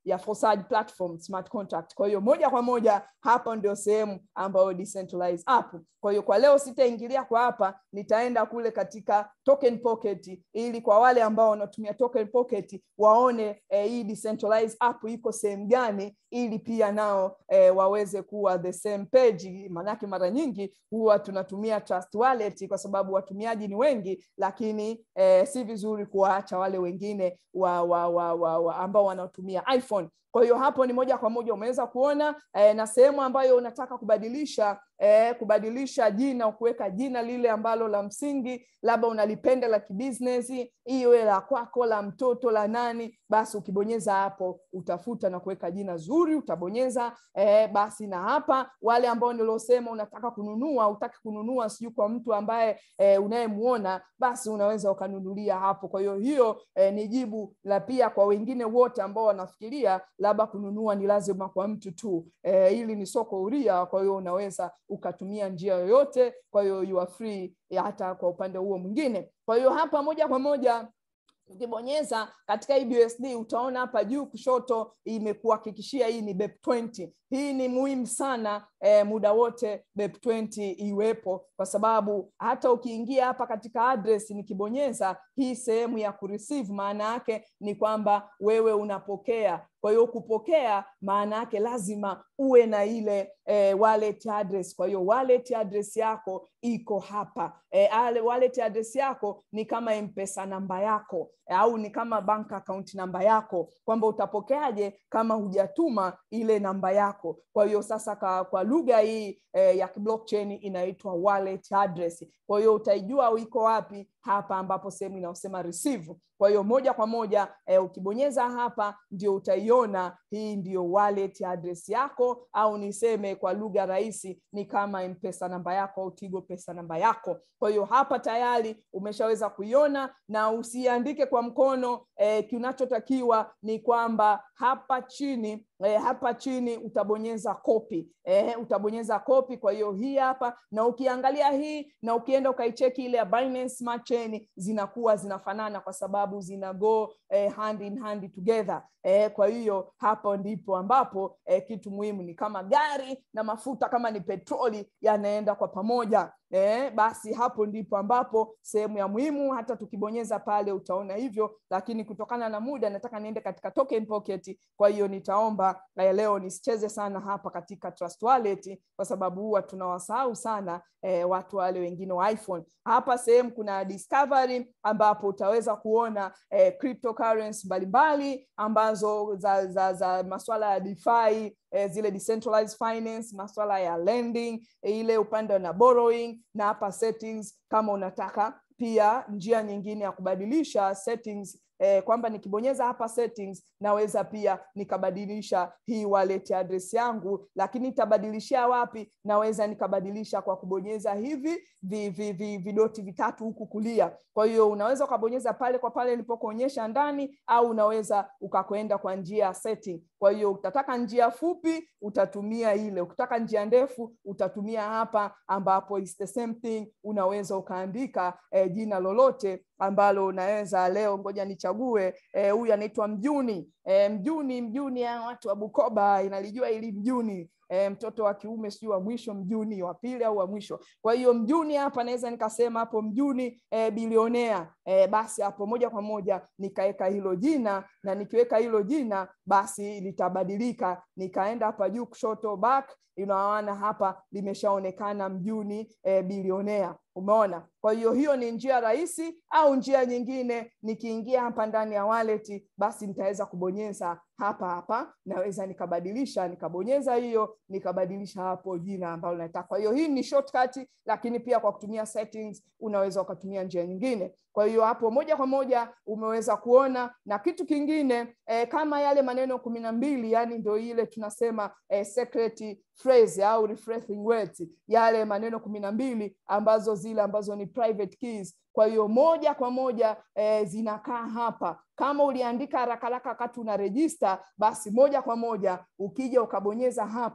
A: ya Forsage platform smart contract. Kwa hiyo moja kwa moja hapa ndio sehemu ambayo decentralized app. Kwa hiyo kwa leo sitaingilia kwa hapa, nitaenda kule katika token pocket ili kwa wale ambao wanatumia token pocket waone eh, hii decentralized app iko sehemu gani ili pia nao eh, waweze kuwa the same page. Maanake mara nyingi huwa tunatumia Trust Wallet kwa sababu watumiaji ni wengi, lakini eh, si vizuri kuwaacha wale wengine wa, wa, wa, wa, wa ambao wanatumia iPhone. Kwa hiyo hapo ni moja kwa moja umeweza kuona eh, na sehemu ambayo unataka kubadilisha eh, kubadilisha jina, kuweka jina lile ambalo la msingi, labda unalipenda la kibusiness, iwe la kwako, la mtoto, la nani, basi ukibonyeza hapo utafuta na kuweka jina zuri, utabonyeza eh, basi na hapa wale ambao niliosema unataka kununua, utaki kununua sijui kwa mtu ambaye eh, unayemuona, basi unaweza ukanunulia hapo. Kwa hiyo hiyo eh, ni jibu la pia kwa wengine wote ambao wanafikiria labda kununua ni lazima kwa mtu tu. Eh, hili ni soko huria, kwa hiyo unaweza ukatumia njia yoyote. Kwa hiyo you are free ya hata kwa upande huo mwingine. Kwa hiyo hapa moja kwa moja ukibonyeza katika hii BUSD utaona hapa juu kushoto imekuhakikishia hii ni BEP20. Hii ni muhimu sana eh, muda wote BEP20 iwepo, kwa sababu hata ukiingia hapa katika address nikibonyeza hii sehemu ya kureceive, maana yake ni kwamba wewe unapokea. Kwa hiyo kupokea, maana yake lazima uwe na ile eh, wallet address. Kwa hiyo wallet address yako iko hapa. Eh, ale wallet address yako ni kama mpesa namba yako au ni kama bank account namba yako, kwamba utapokeaje kama hujatuma ile namba yako. Kwa hiyo sasa ka, kwa lugha hii eh, ya blockchain inaitwa wallet address. Kwa hiyo utaijua iko wapi hapa ambapo sehemu inayosema receive. Kwa hiyo moja kwa moja eh, ukibonyeza hapa ndio utaiona hii ndio wallet address yako, au niseme kwa lugha rahisi ni kama mpesa namba yako au Tigo pesa namba yako. Kwa hiyo hapa tayari umeshaweza kuiona, na usiandike kwa mkono eh, kinachotakiwa ni kwamba hapa chini eh, hapa chini utabonyeza copy eh, utabonyeza copy. Kwa hiyo hii hapa, na ukiangalia hii na ukienda ukaicheki ile ya Binance Smart Chain zinakuwa zinafanana kwa sababu zina go eh, hand in hand together eh, kwa hiyo hapo ndipo ambapo eh, kitu muhimu ni kama gari na mafuta kama ni petroli yanaenda kwa pamoja. Eh, basi hapo ndipo ambapo sehemu ya muhimu, hata tukibonyeza pale utaona hivyo, lakini kutokana na muda nataka niende katika token pocket. Kwa hiyo nitaomba eh, leo nisicheze sana hapa katika Trust Wallet kwa sababu huwa tunawasahau sana eh, watu wale wengine wa iPhone. Hapa sehemu kuna discovery ambapo utaweza kuona eh, cryptocurrency mbalimbali ambazo za, za, za masuala ya DeFi eh, zile decentralized finance, masuala ya lending, ile upande na borrowing na hapa settings kama unataka pia njia nyingine ya kubadilisha settings eh, kwamba nikibonyeza hapa settings naweza pia nikabadilisha hii wallet address yangu, lakini itabadilishia wapi? Naweza nikabadilisha kwa kubonyeza hivi vi, vi, vi, vidoti vitatu huku kulia. Kwa hiyo unaweza ukabonyeza pale kwa pale nilipokuonyesha ndani, au unaweza ukakwenda kwa njia ya setting. Kwa hiyo utataka njia fupi utatumia ile, ukitaka njia ndefu utatumia hapa, ambapo is the same thing. Unaweza ukaandika eh, jina lolote ambalo unaweza leo, ngoja nichague huyu eh, anaitwa Mjuni eh, Mjuni Mjuni ya watu wa Bukoba inalijua ili Mjuni E, mtoto wa kiume sijui wa mwisho Mjuni wa pili au wa mwisho. Kwa hiyo Mjuni hapa naweza nikasema hapo Mjuni e, bilionea e, basi hapo moja kwa moja nikaweka hilo jina, na nikiweka hilo jina basi litabadilika. Nikaenda hapa juu kushoto back, unaona hapa limeshaonekana Mjuni e, bilionea. Umeona? Kwa hiyo hiyo ni njia rahisi, au njia nyingine, nikiingia hapa ndani ya wallet, basi nitaweza kubonyeza hapa hapa, naweza nikabadilisha, nikabonyeza hiyo, nikabadilisha hapo jina ambalo nataka. Kwa hiyo hii ni shortcut, lakini pia kwa kutumia settings unaweza ukatumia njia nyingine. Kwa hiyo hapo moja kwa moja umeweza kuona, na kitu kingine eh, kama yale maneno kumi na mbili yani ndio ile tunasema eh, secret phrase au refreshing words, yale maneno kumi na mbili ambazo zile ambazo ni private keys. Kwa hiyo moja kwa moja eh, zinakaa hapa. Kama uliandika haraka haraka wakati una register, basi moja kwa moja ukija ukabonyeza hapa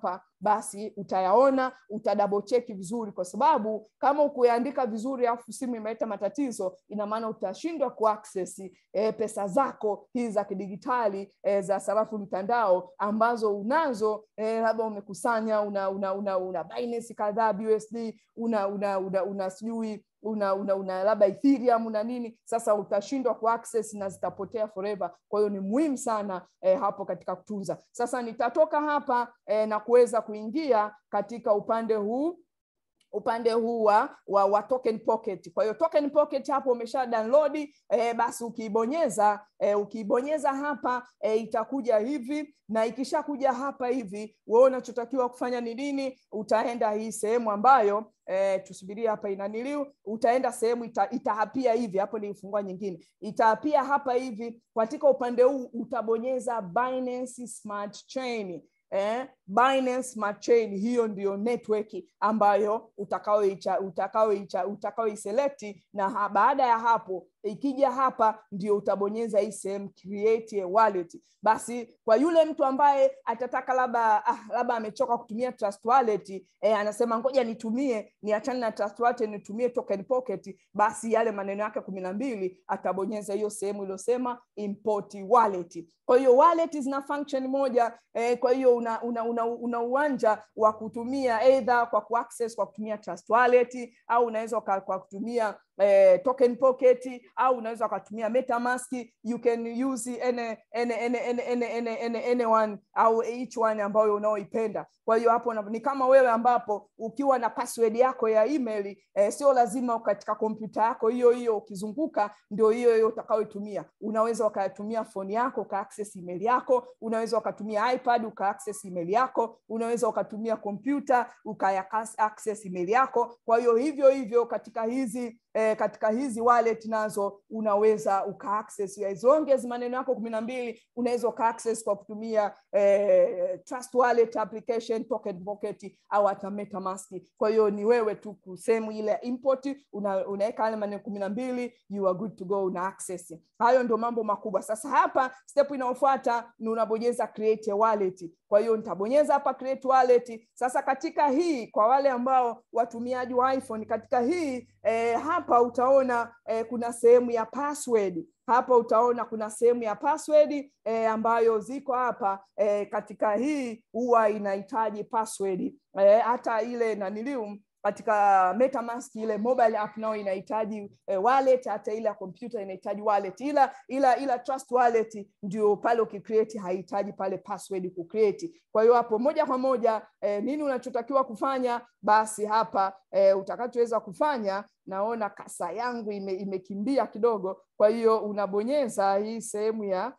A: basi utayaona uta double check vizuri kwa sababu kama ukuyaandika vizuri alafu simu imeleta matatizo ina maana utashindwa kuaccess e, pesa zako hizi za kidigitali e, za sarafu mtandao ambazo unazo e, labda umekusanya una una una, una Binance kadhaa BUSD una una una, una sijui una una, una labda Ethereum na nini, sasa utashindwa kuaccess na zitapotea forever. Kwa hiyo ni muhimu sana eh, hapo katika kutunza. Sasa nitatoka hapa eh, na kuweza kuingia katika upande huu upande huu wa, wa, wa token pocket. Kwa hiyo token pocket hapo umesha download eh, basi ukiibonyeza eh, ukiibonyeza hapa eh, itakuja hivi na ikishakuja hapa hivi, wewe unachotakiwa kufanya ni nini? Utaenda hii sehemu ambayo eh, tusubirie hapa inaniliu, utaenda sehemu ita, itahapia hivi hapo, nilifungua nyingine, itahapia hapa hivi. Katika upande huu utabonyeza Binance Smart Chain eh, Binance Smart Chain, hiyo ndiyo network ambayo utakaoicha utakaoicha utakaoiselect, na ha, baada ya hapo ikija hapa ndio utabonyeza hii sehemu create a wallet. Basi kwa yule mtu ambaye atataka labda ah, labda amechoka kutumia Trust Wallet eh, anasema ngoja nitumie niachane na Trust Wallet nitumie Token Pocket, basi yale maneno yake kumi na mbili atabonyeza hiyo sehemu iliyosema import wallet. Kwa hiyo wallet zina function moja eh, kwa hiyo una, una, una, una uwanja wa kutumia either kwa kuaccess kwa kutumia Trust Wallet au unaweza kwa kutumia eh, Token Pocket au unaweza ukatumia MetaMask. You can use any, any, any, any, any, any, any, any one au each one ambayo unaoipenda. Kwa hiyo hapo ni kama wewe ambapo ukiwa na password yako ya email eh, sio lazima katika kompyuta yako hiyo hiyo ukizunguka ndio hiyo hiyo utakayoitumia. Unaweza ukatumia phone yako uka access email yako, unaweza ukatumia iPad uka access email yako, unaweza ukatumia kompyuta uka access email yako. Kwa hiyo hivyo hivyo katika hizi eh, katika hizi wallet nazo unaweza uka access as long as maneno yako kumi na mbili unaweza uka access kwa kutumia eh, Trust Wallet application, Token Pocket au hata MetaMask. Kwa hiyo ni wewe tu kusehemu ile import una, unaweka yale maneno kumi na mbili you are good to go, una access. Hayo ndio mambo makubwa. Sasa hapa step inayofuata ni unabonyeza create a wallet. Kwa hiyo nitabonyeza hapa create wallet. Sasa katika hii kwa wale ambao watumiaji wa iPhone katika hii eh, hapa utaona eh, kuna sehemu ya password hapa utaona kuna sehemu ya password eh, ambayo ziko hapa eh, katika hii huwa inahitaji password eh, hata ile nanilium katika MetaMask ile mobile app nao inahitaji eh, wallet, hata ile ya kompyuta inahitaji wallet, ila ila ila Trust Wallet ndio pale ukicreate haihitaji pale password kucreate. Kwa hiyo hapo moja kwa moja eh, nini unachotakiwa kufanya? Basi hapa eh, utakachoweza kufanya, naona kasa yangu ime, imekimbia kidogo, kwa hiyo unabonyeza hii sehemu ya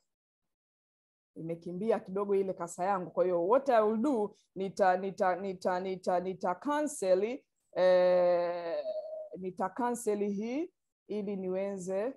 A: imekimbia kidogo ile kasa yangu. Kwa hiyo what I will do nita nita nita nita nita cancel eh, nita cancel hii ili niweze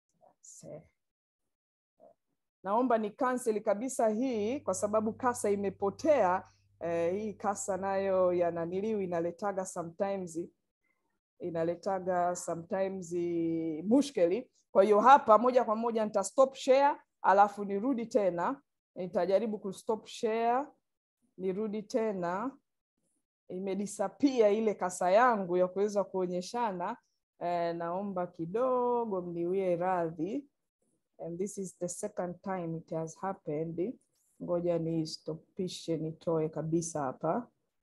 A: naomba ni cancel kabisa hii kwa sababu kasa imepotea. Eh, hii kasa nayo ya naniliu inaletaga sometimes inaletaga sometimes mushkeli. Kwa hiyo hapa moja kwa moja nita stop share alafu nirudi tena, nitajaribu kustop share, nirudi tena. Imedisapia ile kasa yangu ya kuweza kuonyeshana. Eh, naomba kidogo mniwie radhi, and this is the second time it has happened. Ngoja nistopishe, nitoe kabisa hapa.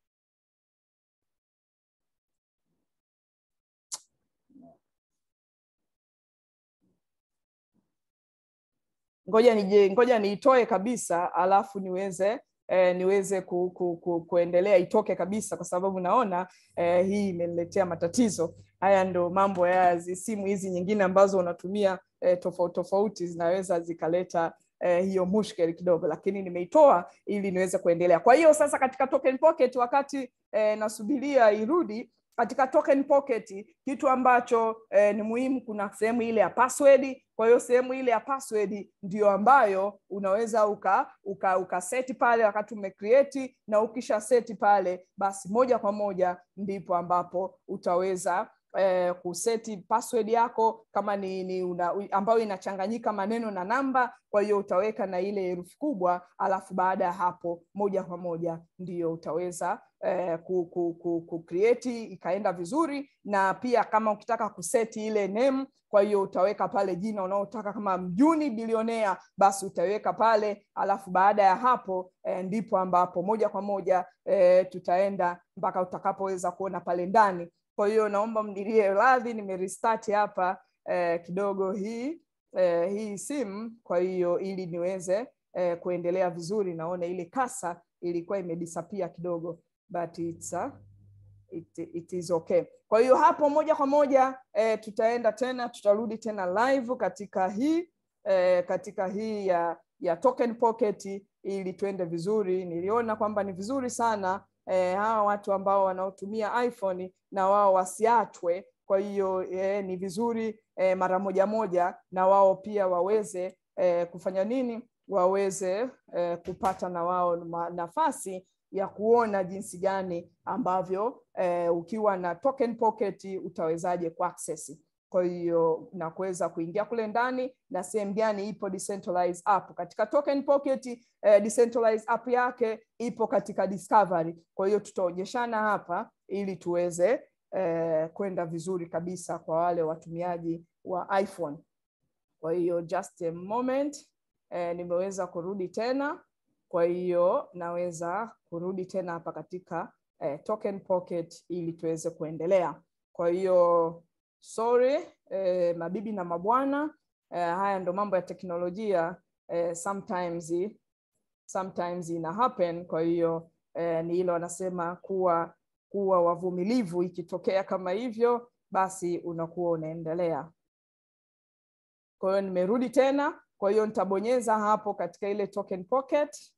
A: ngoja nije ngoja niitoe kabisa alafu niweze eh, niweze ku, ku, ku, kuendelea itoke kabisa kwa sababu naona eh, hii imeniletea matatizo haya ndo mambo ya simu hizi nyingine ambazo unatumia eh, tofauti tofauti zinaweza zikaleta eh, hiyo mushkeli kidogo lakini nimeitoa ili niweze kuendelea kwa hiyo sasa katika token pocket wakati eh, nasubiria irudi katika token pocket kitu ambacho eh, ni muhimu kuna sehemu ile ya password kwa hiyo sehemu ile ya password ndio ambayo unaweza uka uka, uka seti pale wakati umecreate na ukisha seti pale basi moja kwa moja ndipo ambapo utaweza eh, kuseti password yako kama ni, ni una, ambayo inachanganyika maneno na namba. Kwa hiyo utaweka na ile herufi kubwa, alafu baada ya hapo moja kwa moja ndio utaweza eh, ku, ku, ku, ku create ikaenda vizuri, na pia kama ukitaka kuseti ile name kwa hiyo utaweka pale jina unaotaka kama Mjuni bilionea, basi utaweka pale, alafu baada ya hapo e, ndipo ambapo moja kwa moja e, tutaenda mpaka utakapoweza kuona pale ndani. Kwa hiyo naomba mnilie radhi, nimerestart hapa e, kidogo hii e, hii simu, kwa hiyo ili niweze e, kuendelea vizuri. Naona ile kasa ilikuwa imedisappear kidogo but it's, uh, it, it is okay. Kwa hiyo hapo moja kwa moja eh, tutaenda tena tutarudi tena live katika hii eh, katika hii ya ya token pocket ili tuende vizuri. Niliona kwamba ni vizuri sana eh, hawa watu ambao wanaotumia iPhone na wao wasiachwe. Kwa hiyo eh, ni vizuri eh, mara moja moja na wao pia waweze eh, kufanya nini, waweze eh, kupata na wao nafasi ya kuona jinsi gani ambavyo eh, ukiwa na token pocket utawezaje kuaccess. Kwa hiyo na kuweza kuingia kule ndani na sehemu gani ipo decentralized app. Katika token pocket eh, decentralized app yake ipo katika discovery. Kwa hiyo tutaonyeshana hapa ili tuweze eh, kwenda vizuri kabisa kwa wale watumiaji wa iPhone. Kwa hiyo just a moment eh, nimeweza kurudi tena kwa hiyo naweza kurudi tena hapa katika eh, token pocket ili tuweze kuendelea. Kwa hiyo sorry, eh, mabibi na mabwana eh, haya ndo mambo ya teknolojia eh, sometimes sometimes ina happen. Kwa hiyo eh, ni hilo wanasema kuwa kuwa wavumilivu, ikitokea kama hivyo basi unakuwa unaendelea. Kwa hiyo nimerudi tena, kwa hiyo nitabonyeza hapo katika ile token pocket.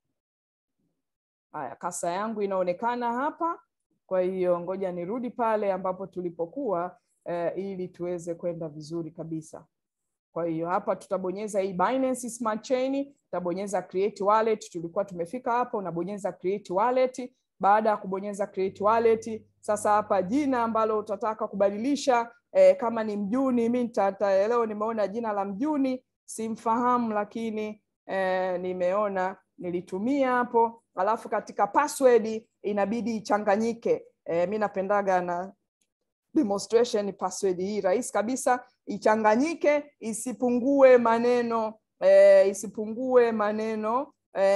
A: Haya, kasa yangu inaonekana hapa. Kwa hiyo ngoja nirudi pale ambapo tulipokuwa eh, ili tuweze kwenda vizuri kabisa. Kwa hiyo hapa tutabonyeza hii Binance Smart Chain, tutabonyeza create wallet. Tulikuwa tumefika hapa, unabonyeza create wallet. Baada ya kubonyeza create wallet, sasa hapa jina ambalo utataka kubadilisha eh, kama ni Mjuni, mimi leo nimeona jina la Mjuni simfahamu, lakini eh, nimeona nilitumia hapo alafu katika password inabidi ichanganyike. E, mi napendaga na demonstration password hii rahisi kabisa, ichanganyike isipungue maneno e, isipungue maneno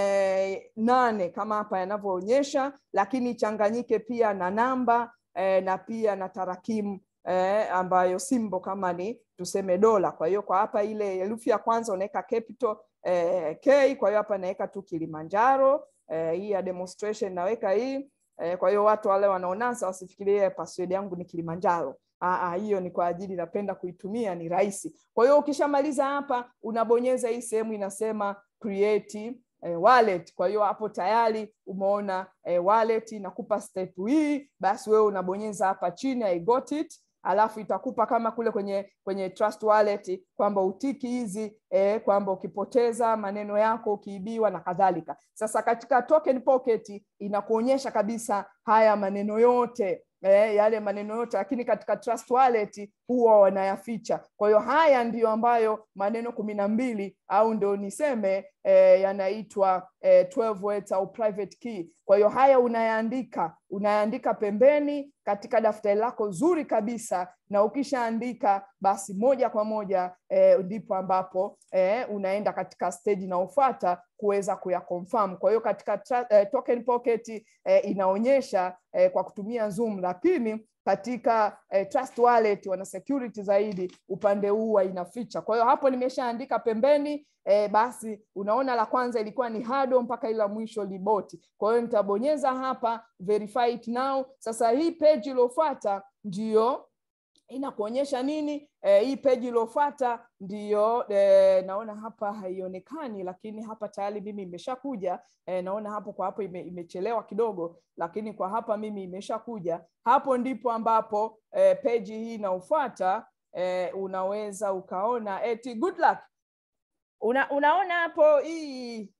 A: e, nane kama hapa yanavyoonyesha, lakini ichanganyike pia na namba e, na pia na tarakimu eh, ambayo simbo kama ni tuseme dola. Kwa hiyo kwa hapa ile herufi ya kwanza unaweka capital eh, K. Kwa hiyo hapa naweka tu Kilimanjaro eh, hii ya demonstration naweka hii eh, kwa hiyo watu wale wanaonasa wasifikirie password yangu ni Kilimanjaro. Aa, hiyo ni kwa ajili napenda kuitumia, ni rahisi. Kwa hiyo ukishamaliza hapa unabonyeza hii sehemu inasema create eh, wallet. Kwa hiyo hapo tayari umeona eh, wallet inakupa step hii, basi wewe unabonyeza hapa chini I got it alafu itakupa kama kule kwenye kwenye Trust Wallet kwamba utiki hizi eh, kwamba ukipoteza maneno yako ukiibiwa na kadhalika. Sasa katika Token Pocket inakuonyesha kabisa haya maneno yote eh, yale maneno yote, lakini katika Trust Wallet huwa wanayaficha. Kwa hiyo haya ndiyo ambayo maneno kumi na mbili au ndio niseme eh, yanaitwa eh, 12 words au private key. Kwa hiyo haya unayaandika unayaandika pembeni katika daftari lako zuri kabisa, na ukishaandika basi moja kwa moja eh, ndipo ambapo eh, unaenda katika stage inayofuata kuweza kuyaconfirm. Kwa hiyo katika eh, Token Pocket eh, inaonyesha eh, kwa kutumia Zoom, lakini katika eh, Trust Wallet wana security zaidi, upande huu inaficha. Kwa hiyo hapo nimeshaandika pembeni eh, basi unaona la kwanza ilikuwa ni hado mpaka ila mwisho liboti. Kwa hiyo nitabonyeza hapa verify it now. Sasa hii page iliyofuata ndiyo inakuonyesha nini? E, hii peji iliyofuata ndiyo e, naona hapa haionekani, lakini hapa tayari mimi imeshakuja. E, naona hapo kwa hapo ime, imechelewa kidogo, lakini kwa hapa mimi imeshakuja. Hapo ndipo ambapo e, peji hii inaofuata e, unaweza ukaona eti good luck. Una, unaona hapo hii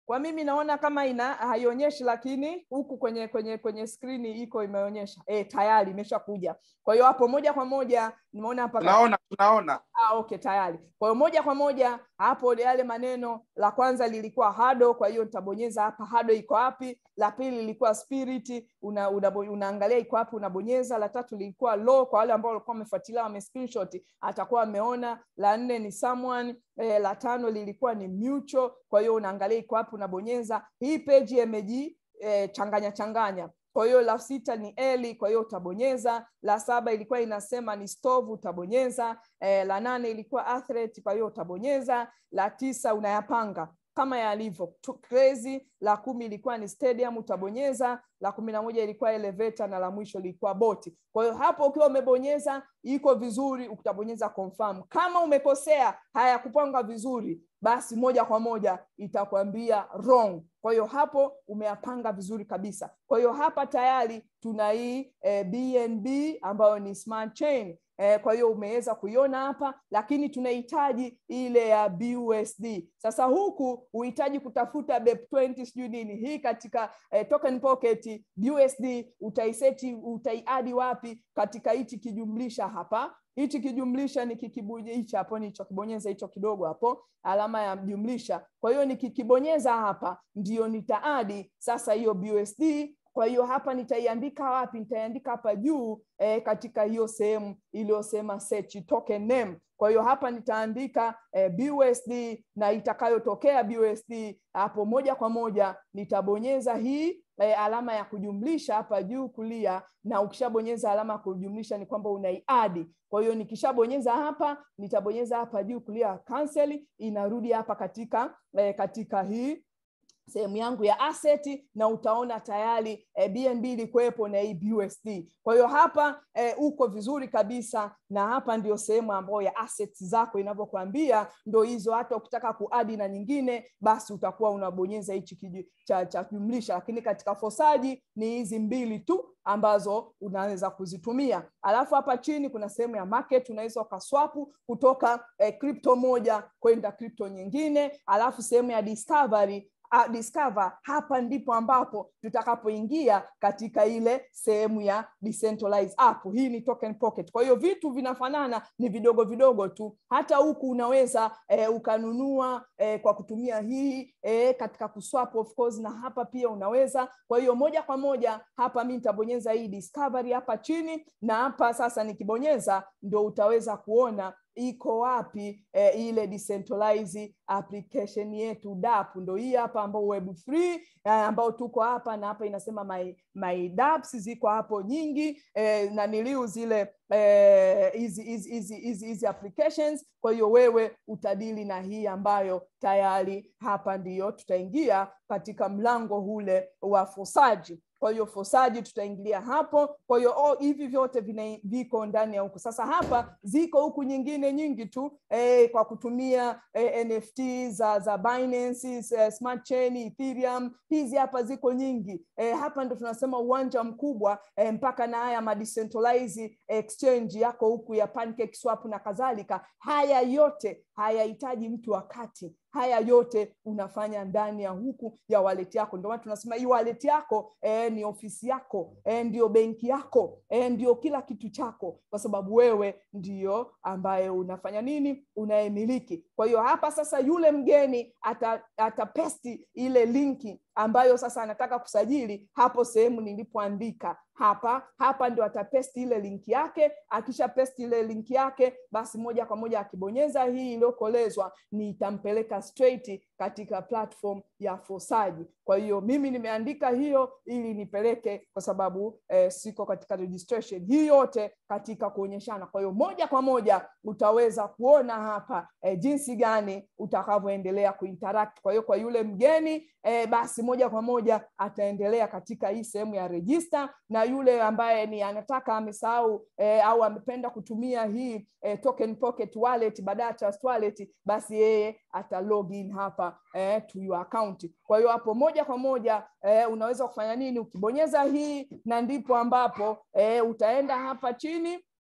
A: kwa mimi naona kama ina haionyeshi lakini huku kwenye kwenye kwenye skrini iko imeonyesha e, tayari imeshakuja kwa hiyo hapo moja kwa moja nimeona hapa
B: tunaona tunaona
A: Ah, okay tayari kwa hiyo moja kwa moja hapo yale maneno la kwanza lilikuwa hado kwa hiyo nitabonyeza hapa hado iko wapi la pili lilikuwa spirit una, una, unaangalia iko wapi unabonyeza la tatu lilikuwa low kwa wale ambao walikuwa wamefuatilia wame screenshot atakuwa ameona la nne ni someone eh, la tano lilikuwa ni mutual kwa hiyo unaangalia iko wapi unabonyeza hii page imeji eh, changanya changanya kwa hiyo la sita ni eli kwa hiyo utabonyeza la saba ilikuwa inasema ni stove utabonyeza eh, la nane ilikuwa athlete kwa hiyo utabonyeza la tisa unayapanga kama yalivyo Tu- crazy la kumi ilikuwa ni stadium utabonyeza la kumi na moja ilikuwa elevator na la mwisho lilikuwa boti kwa hiyo hapo ukiwa umebonyeza iko vizuri utabonyeza confirm kama umekosea hayakupanga vizuri basi moja kwa moja itakwambia wrong kwa hiyo hapo umeyapanga vizuri kabisa kwa hiyo hapa tayari tuna hii eh, bnb ambayo ni smart chain eh, kwa hiyo umeweza kuiona hapa lakini tunahitaji ile ya busd sasa huku uhitaji kutafuta bep 20 sijui nini hii katika eh, token pocket busd utaiseti utaiadi wapi katika hichi kijumlisha hapa hichi kijumlisha nikikibuje hichi hapo nichokibonyeza hicho kidogo hapo alama ya jumlisha kwa hiyo nikikibonyeza hapa ndio nitaadi sasa hiyo busd kwa hiyo hapa nitaiandika wapi nitaiandika hapa juu eh, katika hiyo sehemu iliyosema search token name kwa hiyo hapa nitaandika eh, busd na itakayotokea busd hapo moja kwa moja nitabonyeza hii eh, alama ya kujumlisha hapa juu kulia na ukishabonyeza alama ya kujumlisha ni kwamba unaiadi kwa hiyo nikishabonyeza hapa nitabonyeza hapa juu kulia cancel inarudi hapa katika eh, katika hii sehemu yangu ya asset na utaona tayari eh, bnb ilikuwepo na hii busd kwa hiyo hapa eh, uko vizuri kabisa na hapa ndio sehemu ambayo ya assets zako inavyokuambia ndo hizo hata ukitaka kuadi na nyingine basi utakuwa unabonyeza hichi kiju- cha, cha jumlisha lakini katika fosaji ni hizi mbili tu ambazo unaweza kuzitumia alafu hapa chini kuna sehemu ya market unaweza ukaswapu kutoka eh, crypto moja kwenda crypto nyingine alafu sehemu ya discovery uh, discover hapa ndipo ambapo tutakapoingia katika ile sehemu ya decentralized app hii ni token pocket kwa hiyo vitu vinafanana ni vidogo vidogo tu hata huku unaweza eh, ukanunua eh, kwa kutumia hii eh, katika kuswap of course na hapa pia unaweza kwa hiyo moja kwa moja hapa mi nitabonyeza hii discovery hapa chini na hapa sasa nikibonyeza ndo utaweza kuona iko wapi eh, ile decentralized application yetu dap ndo hii hapa ambao web free eh, ambao tuko hapa na hapa inasema my, my daps ziko hapo nyingi eh, na niliu zile eh, hizi hizi hizi hizi hizi applications kwa hiyo wewe utadili na hii ambayo tayari hapa ndiyo tutaingia katika mlango ule wa fosaji kwa hiyo fosaji tutaingilia hapo kwa hiyo oh, hivi vyote vina, viko ndani ya huku sasa hapa ziko huku nyingine nyingi tu eh, kwa kutumia eh, nft za za Binance, eh, smart chain ethereum hizi hapa ziko nyingi eh, hapa ndo tunasema uwanja mkubwa eh, mpaka na haya madecentralized exchange yako huku ya pancake swap na kadhalika haya yote hayahitaji mtu wakati haya yote unafanya ndani ya huku ya wallet yako ndio maana tunasema hii wallet yako eh, ni ofisi yako eh, ndio benki yako eh, ndio kila kitu chako kwa sababu wewe ndio ambaye unafanya nini unayemiliki kwa hiyo hapa sasa yule mgeni ata, atapesti ile linki ambayo sasa anataka kusajili hapo sehemu nilipoandika hapa hapa ndio atapesti ile linki yake akisha pesti ile linki yake basi moja kwa moja akibonyeza hii iliyokolezwa ni itampeleka straight katika platform ya fosaji kwa hiyo mimi nimeandika hiyo ili nipeleke kwa sababu eh, siko katika registration hii yote katika kuonyeshana kwa hiyo moja kwa moja utaweza kuona hapa eh, jinsi gani utakavyoendelea kuinteract kwa hiyo kwa yule mgeni eh, basi moja kwa moja ataendelea katika hii sehemu ya register na yule ambaye ni anataka amesahau eh, au amependa kutumia hii eh, token pocket wallet badala ya trust wallet basi yeye ata login hapa eh, to your account kwa hiyo hapo moja kwa moja eh, unaweza kufanya nini ukibonyeza hii na ndipo ambapo eh, utaenda hapa chini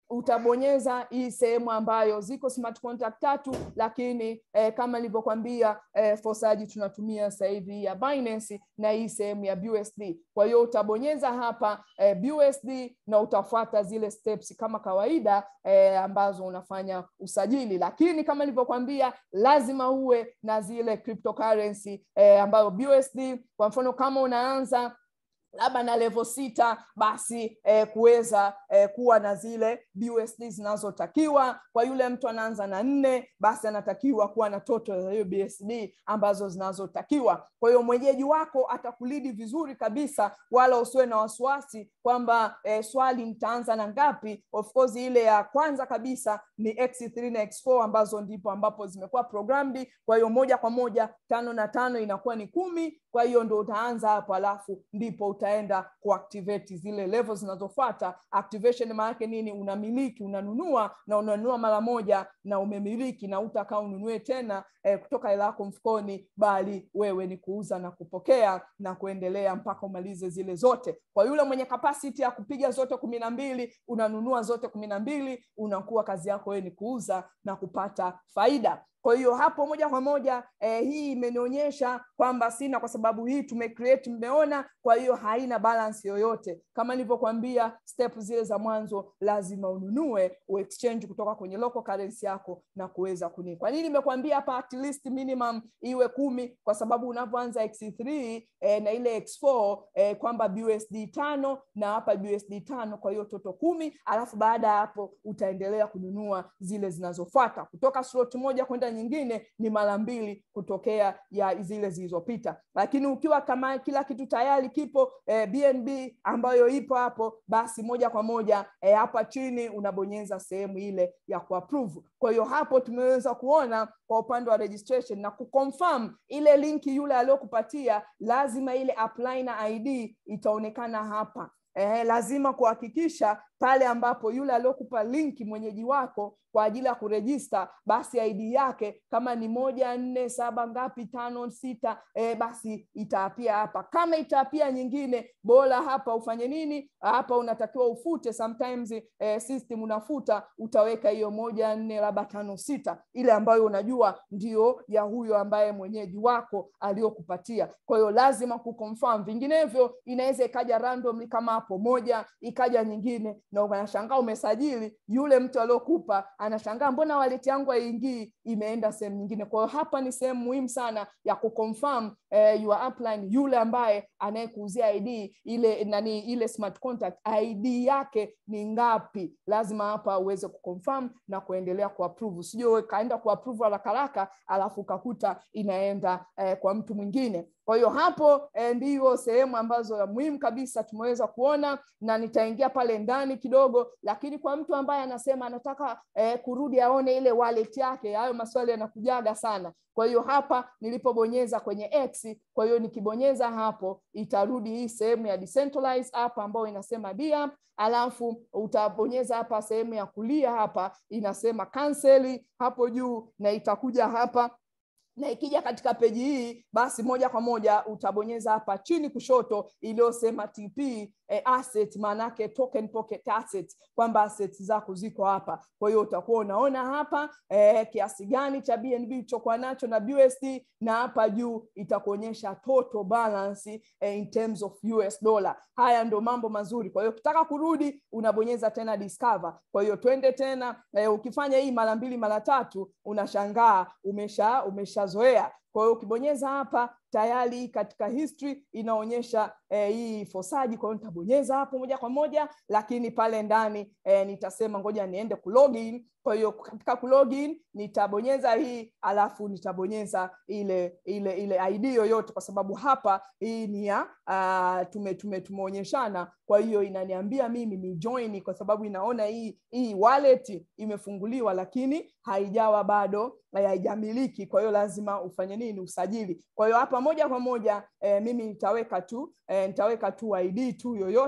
A: utabonyeza hii sehemu ambayo ziko smart contract tatu lakini eh, kama nilivyokwambia eh, fosaji tunatumia sasa hivi ya Binance na hii sehemu ya BUSD. Kwa hiyo utabonyeza hapa eh, BUSD na utafuata zile steps kama kawaida eh, ambazo unafanya usajili, lakini kama nilivyokwambia lazima uwe na zile cryptocurrency eh, ambayo BUSD kwa mfano kama unaanza labda na level sita basi eh, kuweza eh, kuwa na zile BUSD zinazotakiwa. Kwa yule mtu anaanza na nne, basi anatakiwa kuwa na total za hiyo BUSD ambazo zinazotakiwa. Kwa hiyo mwenyeji wako atakulidi vizuri kabisa, wala usiwe na wasiwasi kwamba eh, swali nitaanza na ngapi. Of course ile ya kwanza kabisa ni X3 na X4 ambazo ndipo ambapo zimekuwa programmed. Kwa hiyo moja kwa moja tano na tano inakuwa ni kumi. Kwa hiyo ndo utaanza hapo, alafu ndipo utaenda kuactivate zile levels zinazofuata. Activation maana yake nini? Unamiliki, unanunua na unanunua mara moja na umemiliki, na utakaa ununue tena eh, kutoka hela yako mfukoni, bali wewe ni kuuza na kupokea na kuendelea mpaka umalize zile zote. Kwa yule mwenye capacity ya kupiga zote kumi na mbili, unanunua zote kumi na mbili, unakuwa kazi yako wewe ni kuuza na kupata faida. Kwa hiyo hapo moja kwa moja eh, hii imenionyesha kwamba sina, kwa sababu hii tumecreate, mmeona. Kwa hiyo haina balance yoyote. Kama nilivyokuambia step zile za mwanzo, lazima ununue uexchange kutoka kwenye local currency yako na kuweza kuni. Kwa nini nimekuambia hapa at least minimum iwe kumi? Kwa sababu unavyoanza X3 eh, na ile X4 eh, kwamba BUSD tano na hapa BUSD tano, kwa hiyo toto kumi, alafu baada ya hapo utaendelea kununua zile zinazofuata kutoka slot moja kwenda nyingine ni mara mbili kutokea ya zile zilizopita. Lakini ukiwa kama kila kitu tayari kipo eh, BNB ambayo ipo hapo, basi moja kwa moja eh, hapa chini unabonyeza sehemu ile ya kuapprove. Kwa hiyo hapo tumeweza kuona kwa upande wa registration na kuconfirm ile linki yule aliyokupatia, lazima ile apply na ID itaonekana hapa. Eh, lazima kuhakikisha pale ambapo yule aliyokupa linki mwenyeji wako kwa ajili ya kurejista, basi ID yake kama ni moja nne saba ngapi tano sita, eh, basi itaapia hapa. Kama itaapia nyingine, bora hapa ufanye nini? Hapa unatakiwa ufute. Sometimes eh, system unafuta, utaweka hiyo moja nne labda tano sita, ile ambayo unajua ndio ya huyo ambaye mwenyeji wako aliyokupatia. Kwa hiyo lazima kuconfirm, vinginevyo inaweza ikaja randomly kama hapo moja, ikaja nyingine na unashangaa umesajili, yule mtu aliyokupa anashangaa mbona wallet yangu haingii, imeenda sehemu nyingine. Kwa hiyo hapa ni sehemu muhimu sana ya kuconfirm eh, your upline, yule ambaye anayekuuzia ID ile nani, ile smart contract ID yake ni ngapi? Lazima hapa uweze kuconfirm na kuendelea kuapprove, usije kaenda kuapprove haraka haraka alafu ukakuta inaenda eh, kwa mtu mwingine. Kwa hiyo hapo eh, ndiyo sehemu ambazo ya muhimu kabisa tumeweza kuona, na nitaingia pale ndani kidogo, lakini kwa mtu ambaye anasema anataka eh, kurudi aone ile wallet yake, hayo maswali yanakujaga sana. Kwa hiyo hapa nilipobonyeza kwenye X, kwa hiyo nikibonyeza hapo itarudi hii sehemu ya decentralized app ambayo inasema dia, alafu utabonyeza hapa sehemu ya kulia hapa inasema cancel hapo juu, na itakuja hapa na ikija katika peji hii basi moja kwa moja utabonyeza hapa chini kushoto iliyosema TP eh, asset maanake token pocket asset, kwamba assets zako ziko hapa. Kwa hiyo utakuwa unaona hapa eh, kiasi gani cha BNB ulichokuwa nacho na BUSD, na hapa juu itakuonyesha total balance eh, in terms of US dollar. Haya ndo mambo mazuri. Kwa hiyo ukitaka kurudi unabonyeza tena discover. Kwa hiyo twende tena eh, ukifanya hii mara mbili mara tatu unashangaa umesha umeshazoea. Kwa hiyo ukibonyeza hapa tayari katika history inaonyesha eh, hii fosaji. Kwa hiyo nitabonyeza hapo moja kwa moja, lakini pale ndani eh, nitasema ngoja niende kulogin. Kwa hiyo katika kulogin nitabonyeza hii, alafu nitabonyeza ile ile ile ID yoyote, kwa sababu hapa hii ni ya uh, tume tume tumeonyeshana. Kwa hiyo inaniambia mimi ni join, kwa sababu inaona hii hii wallet imefunguliwa, lakini haijawa bado haijamiliki. Kwa hiyo lazima ufanye nini? Usajili. Kwa hiyo hapa moja kwa moja eh, mimi nitaweka tu eh, nitaweka tu ID tu yoyote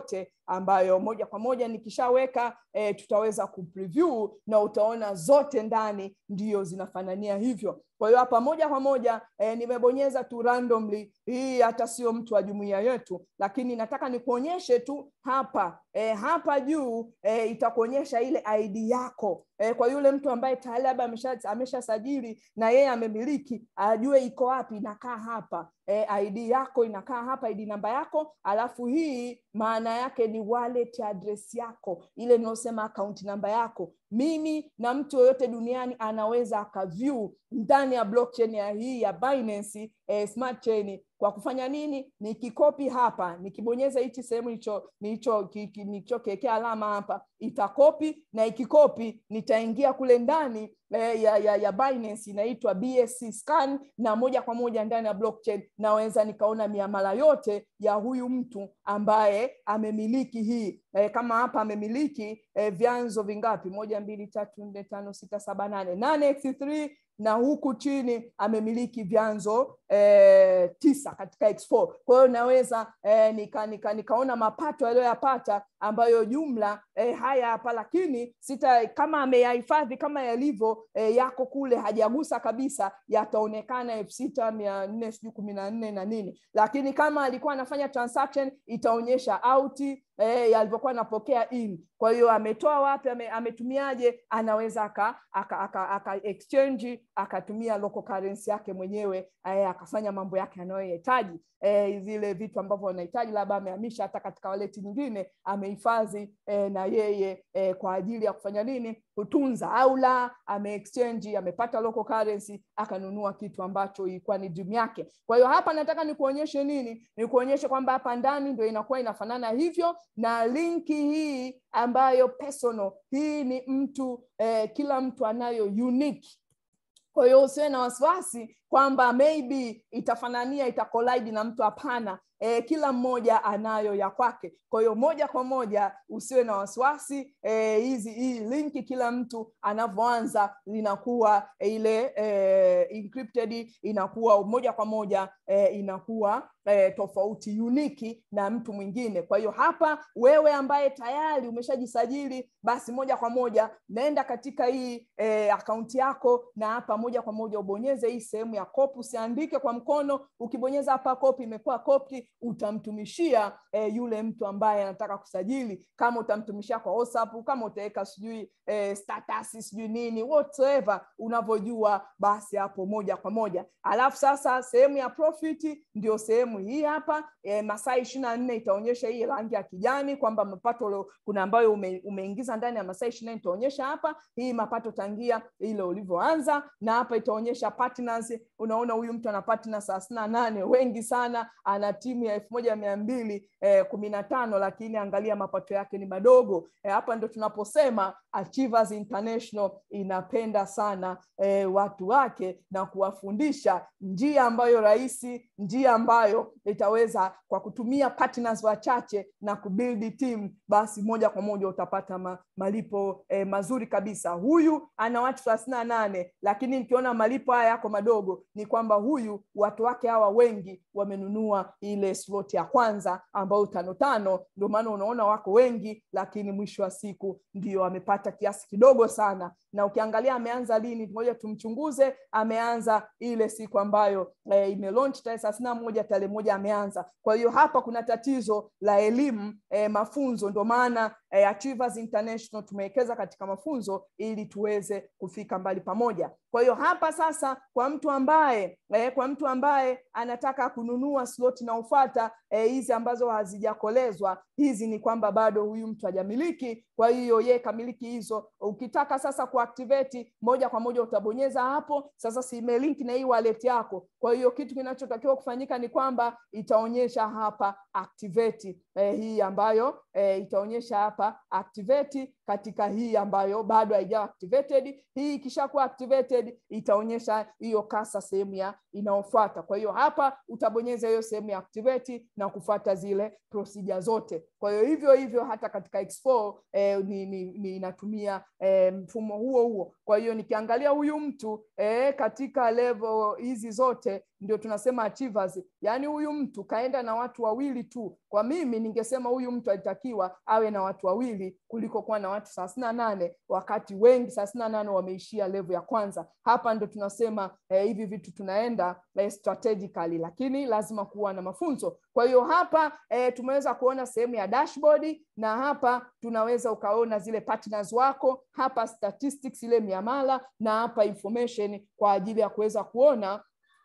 A: ambayo moja kwa moja nikishaweka e, tutaweza kupreview na utaona zote ndani ndio zinafanania hivyo kwa hiyo hapa moja kwa moja e, nimebonyeza tu randomly hii hata sio mtu wa jumuiya yetu lakini nataka nikuonyeshe tu hapa e, hapa juu e, itakuonyesha ile id yako e, kwa yule mtu ambaye tayari labda amesha ameshasajili na yeye amemiliki ajue iko wapi inakaa hapa e, id yako inakaa hapa id namba yako alafu hii maana yake ni wallet address yako ile inayosema akaunti namba yako mimi na mtu yoyote duniani anaweza akaview ndani ya blockchain ya hii ya Binance eh, smart chain kwa kufanya nini nikikopi hapa nikibonyeza hichi sehemu hicho nilichokiwekea alama hapa itakopi na ikikopi nitaingia kule ndani eh, ya, ya, ya Binance inaitwa BSC scan na moja kwa moja ndani ya blockchain naweza nikaona miamala yote ya huyu mtu ambaye amemiliki hii eh, kama hapa amemiliki eh, vyanzo vingapi moja mbili tatu nne tano sita saba nane nane x3 na huku chini amemiliki vyanzo eh, tisa katika X4. Kwa hiyo naweza eh, nika, nika, nikaona mapato aliyoyapata ambayo jumla eh, haya hapa, lakini sita kama ameyahifadhi kama yalivyo eh, yako kule hajagusa kabisa, yataonekana elfu sita mia nne sijui kumi na nne na nini, lakini kama alikuwa anafanya transaction itaonyesha out eh, alivyokuwa anapokea in. Kwa hiyo ametoa wapi, ame, ametumiaje, anaweza aka, aka, aka, aka exchange akatumia local currency yake mwenyewe eh, akafanya mambo yake anayohitaji eh, zile vitu ambavyo anahitaji, labda amehamisha hata katika waleti nyingine amehifadhi eh, na yeye eh, kwa ajili ya kufanya nini, kutunza au la, ame exchange amepata local currency akanunua kitu ambacho ilikuwa ni dream yake. Kwa hiyo hapa nataka nikuonyeshe nini, nikuonyeshe kwamba hapa ndani ndio inakuwa inafanana hivyo, na linki hii ambayo personal hii ni mtu eh, kila mtu anayo unique kwa hiyo usiwe na wasiwasi kwamba maybe itafanania itakolide na mtu hapana e, kila mmoja anayo ya kwake kwa hiyo moja kwa moja usiwe na wasiwasi hizi e, hii linki kila mtu anavyoanza linakuwa e, ile e, encrypted inakuwa moja kwa moja e, inakuwa e, tofauti uniki na mtu mwingine kwa hiyo hapa wewe ambaye tayari umeshajisajili basi moja kwa moja naenda katika hii e, akaunti yako na hapa moja kwa moja ubonyeze hii sehemu ya copy usiandike kwa mkono ukibonyeza hapa copy imekuwa copy utamtumishia e, yule mtu ambaye anataka kusajili kama utamtumishia kwa WhatsApp kama utaweka sijui e, status sijui nini whatever unavyojua basi hapo moja kwa moja alafu sasa sehemu ya profit ndio sehemu hii hapa e, masaa ishirini na nne itaonyesha hii rangi ya kijani kwamba mapato kuna ambayo ume, umeingiza ndani ya masaa ishirini na nne itaonyesha hapa hii mapato tangia ile ulivyoanza na hapa itaonyesha partners unaona huyu mtu ana partners thelathini na nane wengi sana ana timu ya elfu moja mia mbili eh, kumi na tano lakini angalia mapato yake ni madogo eh, hapa ndo tunaposema Achievers International inapenda sana eh, watu wake na kuwafundisha njia ambayo rahisi njia ambayo itaweza kwa kutumia partners wachache na kubuild team basi moja kwa moja utapata ma, malipo eh, mazuri kabisa huyu ana watu thelathini na nane lakini nikiona malipo haya yako madogo ni kwamba huyu watu wake hawa wengi wamenunua ile slot ya kwanza ambayo tano tano ndio maana unaona wako wengi lakini mwisho wa siku ndio amepata kiasi kidogo sana na ukiangalia ameanza lini ngoja tumchunguze ameanza ile siku ambayo e, imelaunch tarehe thelathini na moja tarehe moja ameanza kwa hiyo hapa kuna tatizo la elimu e, mafunzo ndio maana e, Achievers International tumewekeza katika mafunzo ili tuweze kufika mbali pamoja kwa hiyo hapa sasa kwa mtu ambaye eh, kwa mtu ambaye anataka kununua slot inayofuata hizi eh, ambazo hazijakolezwa hizi ni kwamba bado huyu mtu hajamiliki kwa hiyo ye kamiliki hizo ukitaka sasa kuactivate moja kwa moja utabonyeza hapo sasa si imelink na hii wallet yako kwa hiyo kitu kinachotakiwa kufanyika ni kwamba itaonyesha hapa activate eh, hii ambayo eh, itaonyesha hapa activate katika hii ambayo bado haijawa activated hii ikishakuwa activated itaonyesha hiyo kasa sehemu ya inayofuata kwa hiyo hapa utabonyeza hiyo sehemu ya activate na kufuata zile procedure zote kwa hiyo hivyo hivyo hata katika X4 eh, ni, ni, ni inatumia eh, mfumo huo huo kwa hiyo nikiangalia huyu mtu eh, katika level hizi zote ndio tunasema achievers yaani huyu mtu kaenda na watu wawili tu kwa mimi ningesema huyu mtu alitakiwa awe na watu wawili kuliko kuwa na watu thelathini na nane wakati wengi thelathini na nane wameishia level ya kwanza hapa ndo tunasema eh, hivi vitu tunaenda eh, strategically lakini lazima kuwa na mafunzo kwa hiyo hapa eh, tumeweza kuona sehemu ya dashboard na hapa tunaweza ukaona zile partners wako hapa statistics ile miamala na hapa information kwa ajili ya kuweza kuona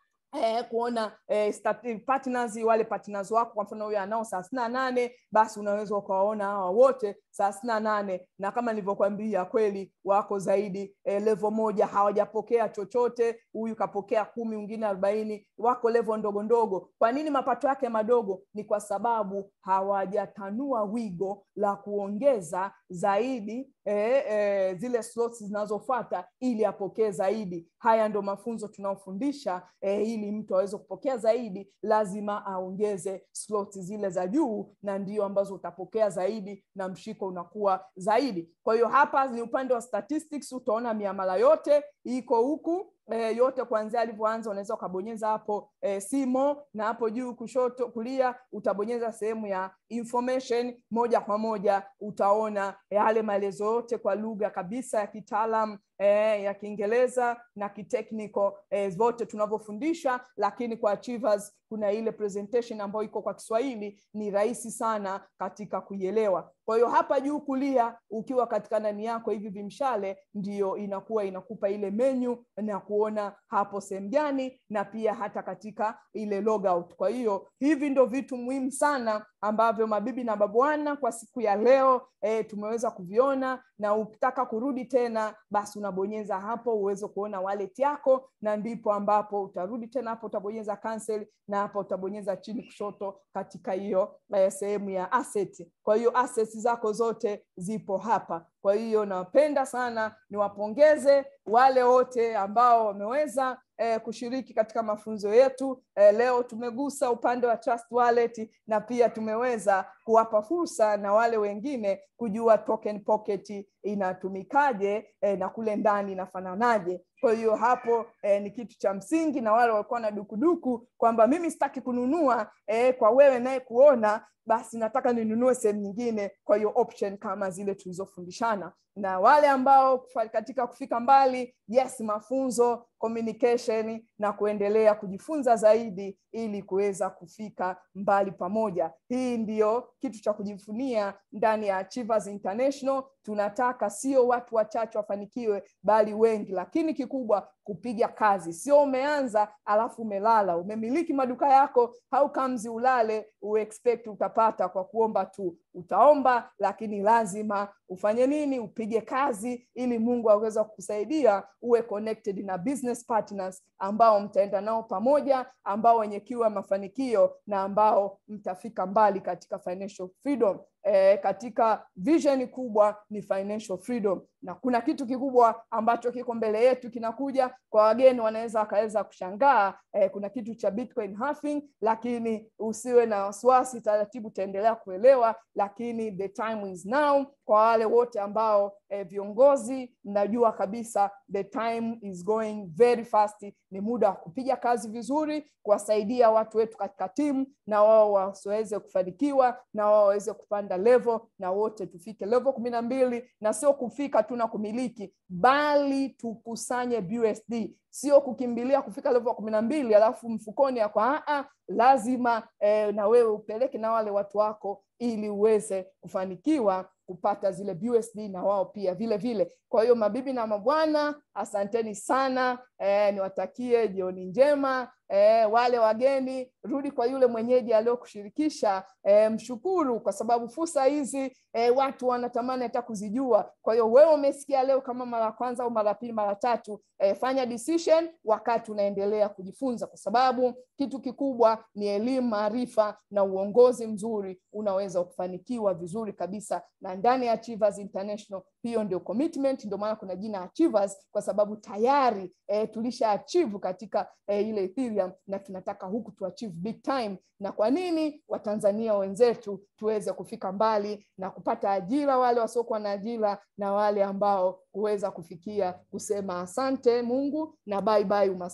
A: Eh, kuona eh, stati- partners wale partners wako kwa mfano huyo anao thelathini na nane basi unaweza ukawaona hawa wote thelathini na nane na kama nilivyokwambia kweli wako zaidi eh, level moja hawajapokea chochote huyu kapokea kumi mwingine arobaini wako level ndogo ndogo kwa nini mapato yake madogo ni kwa sababu hawajatanua wigo la kuongeza zaidi eh, eh, zile slots zinazofuata ili apokee zaidi haya ndo mafunzo tunaofundisha eh, ili mtu aweze kupokea zaidi lazima aongeze slots zile za juu na ndio ambazo utapokea zaidi na mshiko unakuwa zaidi kwa hiyo hapa ni upande wa statistics utaona miamala yote iko huku e, yote kuanzia alivyoanza unaweza ukabonyeza hapo e, simo na hapo juu kushoto kulia utabonyeza sehemu ya information moja kwa moja utaona yale maelezo yote kwa lugha kabisa ya kitaalam eh, ya kiingereza na kitechnical eh, zote tunavyofundisha lakini kwa achievers kuna ile presentation ambayo iko kwa kiswahili ni rahisi sana katika kuielewa kwa hiyo hapa juu kulia ukiwa katika ndani yako hivi vimshale ndiyo inakuwa inakupa ile menyu na kuona hapo sehemu gani na pia hata katika ile logout kwa hiyo hivi ndo vitu muhimu sana ambavyo mabibi na babwana kwa siku ya leo e, tumeweza kuviona na ukitaka kurudi tena basi unabonyeza hapo uweze kuona wallet yako na ndipo ambapo utarudi tena hapo utabonyeza cancel na hapa utabonyeza chini kushoto katika hiyo eh, sehemu ya asset kwa hiyo assets zako zote zipo hapa kwa hiyo napenda sana niwapongeze wale wote ambao wameweza eh, kushiriki katika mafunzo yetu eh, leo tumegusa upande wa trust wallet na pia tumeweza kuwapa fursa na wale wengine kujua token pocket inatumikaje eh, na kule ndani inafananaje kwa hiyo hapo eh, ni kitu cha msingi na wale walikuwa na dukuduku kwamba mimi sitaki kununua eh, kwa wewe naye kuona basi nataka ninunue sehemu nyingine kwa hiyo option kama zile tulizofundishana na wale ambao kufa- katika kufika mbali yes mafunzo communication na kuendelea kujifunza zaidi ili kuweza kufika mbali pamoja hii ndiyo kitu cha kujivunia ndani ya Achievers International tunataka sio watu wachache wafanikiwe bali wengi lakini kikubwa kupiga kazi sio umeanza alafu umelala umemiliki maduka yako how comes ulale uexpect utapata kwa kuomba tu utaomba lakini lazima ufanye nini upige kazi ili mungu aweze kukusaidia uwe connected na business partners ambao mtaenda nao pamoja ambao wenye kiu ya mafanikio na ambao mtafika mbali katika financial freedom e, katika vision kubwa ni financial freedom na kuna kitu kikubwa ambacho kiko mbele yetu kinakuja kwa wageni wanaweza wakaweza kushangaa e, kuna kitu cha bitcoin halving lakini usiwe na wasiwasi taratibu utaendelea kuelewa lakini the time is now kwa wale wote ambao eh, viongozi mnajua kabisa the time is going very fast ni muda wa kupiga kazi vizuri kuwasaidia watu wetu katika timu na wao wasiweze kufanikiwa na wao waweze kupanda level na wote tufike level kumi na mbili na sio kufika tu na kumiliki bali tukusanye BUSD sio kukimbilia kufika level kumi na mbili alafu mfukoni yako aa lazima eh, na wewe upeleke na wale watu wako ili uweze kufanikiwa kupata zile BUSD na wao pia vile vile. Kwa hiyo mabibi na mabwana, asanteni sana eh, niwatakie jioni njema. Eh, wale wageni, rudi kwa yule mwenyeji aliyokushirikisha, eh, mshukuru kwa sababu fursa hizi eh, watu wanatamani hata kuzijua. Kwa hiyo wewe umesikia leo kama mara ya kwanza au mara pili, mara tatu, eh, fanya decision wakati unaendelea kujifunza, kwa sababu kitu kikubwa ni elimu, maarifa na uongozi mzuri, unaweza kufanikiwa vizuri kabisa na ndani ya Achievers International. Hiyo ndio commitment, ndio maana kuna jina Achievers kwa sababu tayari eh, tulisha achieve katika eh, ile Ethereum na tunataka huku tu achieve big time. Na kwa nini Watanzania wenzetu tuweze kufika mbali na kupata ajira, wale wasiokuwa na ajira na wale ambao kuweza kufikia kusema asante Mungu na bye bye umaskini.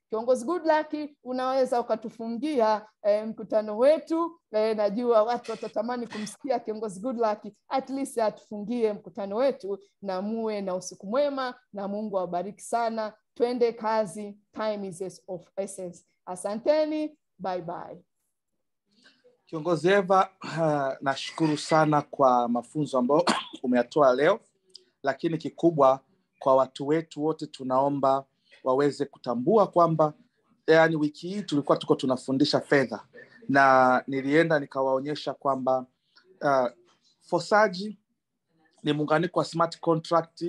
A: kiongozi Goodluck unaweza ukatufungia eh, mkutano wetu eh, najua watu watatamani kumsikia kiongozi Goodluck at least atufungie mkutano wetu na muwe na usiku mwema na Mungu awabariki sana twende kazi time is of essence asanteni bye bye
B: Kiongozi Eva, uh, nashukuru sana kwa mafunzo ambayo umeyatoa leo, lakini kikubwa kwa watu wetu wote tunaomba waweze kutambua kwamba yani, wiki hii tulikuwa tuko tunafundisha fedha na nilienda nikawaonyesha kwamba uh, fosaji ni muunganiko wa smart contract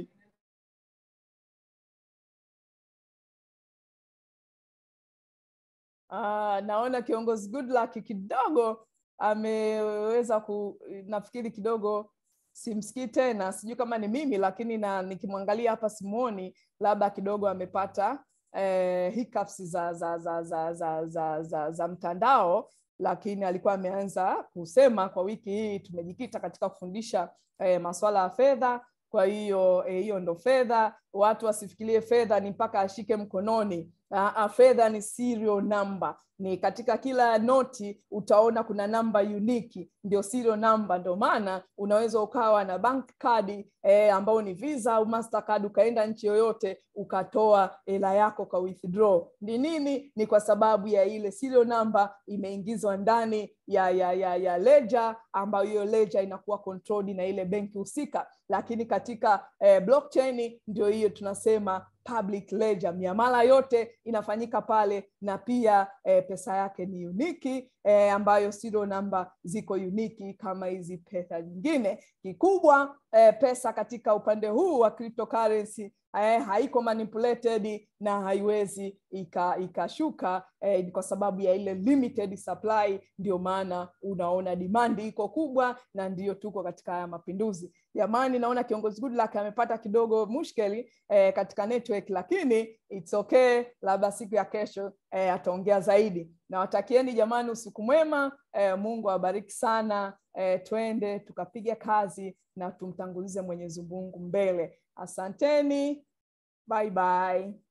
A: Ah, naona kiongozi Goodluck kidogo ameweza ku nafikiri kidogo simsikii tena sijui kama ni mimi lakini na nikimwangalia hapa simuoni labda kidogo amepata eh, hiccups za za za za za za, za, za mtandao lakini alikuwa ameanza kusema kwa wiki hii tumejikita katika kufundisha eh, masuala ya fedha kwa hiyo eh, hiyo ndo fedha watu wasifikirie fedha ni mpaka ashike mkononi uh, fedha ni serial number ni katika kila noti utaona kuna namba uniki ndio serial number ndio maana unaweza ukawa na bank card eh, ambao ni visa au mastercard ukaenda nchi yoyote ukatoa hela yako ka withdraw ni nini ni kwa sababu ya ile serial number imeingizwa ndani ya ya ya, ya ledger ambayo hiyo ledger inakuwa controlled na ile benki husika lakini katika eh, blockchain ndio hiyo tunasema public ledger miamala yote inafanyika pale na pia eh, pesa yake ni uniki eh, ambayo serial number ziko uniki kama hizi pesa nyingine kikubwa eh, pesa katika upande huu wa cryptocurrency eh, haiko manipulated na haiwezi ikashuka eh, kwa sababu ya ile limited supply ndio maana unaona demand iko kubwa na ndio tuko katika haya mapinduzi jamani naona kiongozi Goodluck amepata kidogo mushkeli eh, katika network lakini it's okay labda siku ya kesho eh, ataongea zaidi nawatakieni jamani usiku mwema eh, mungu awabariki sana eh, twende tukapiga kazi na tumtangulize mwenyezi mungu mbele asanteni bye bye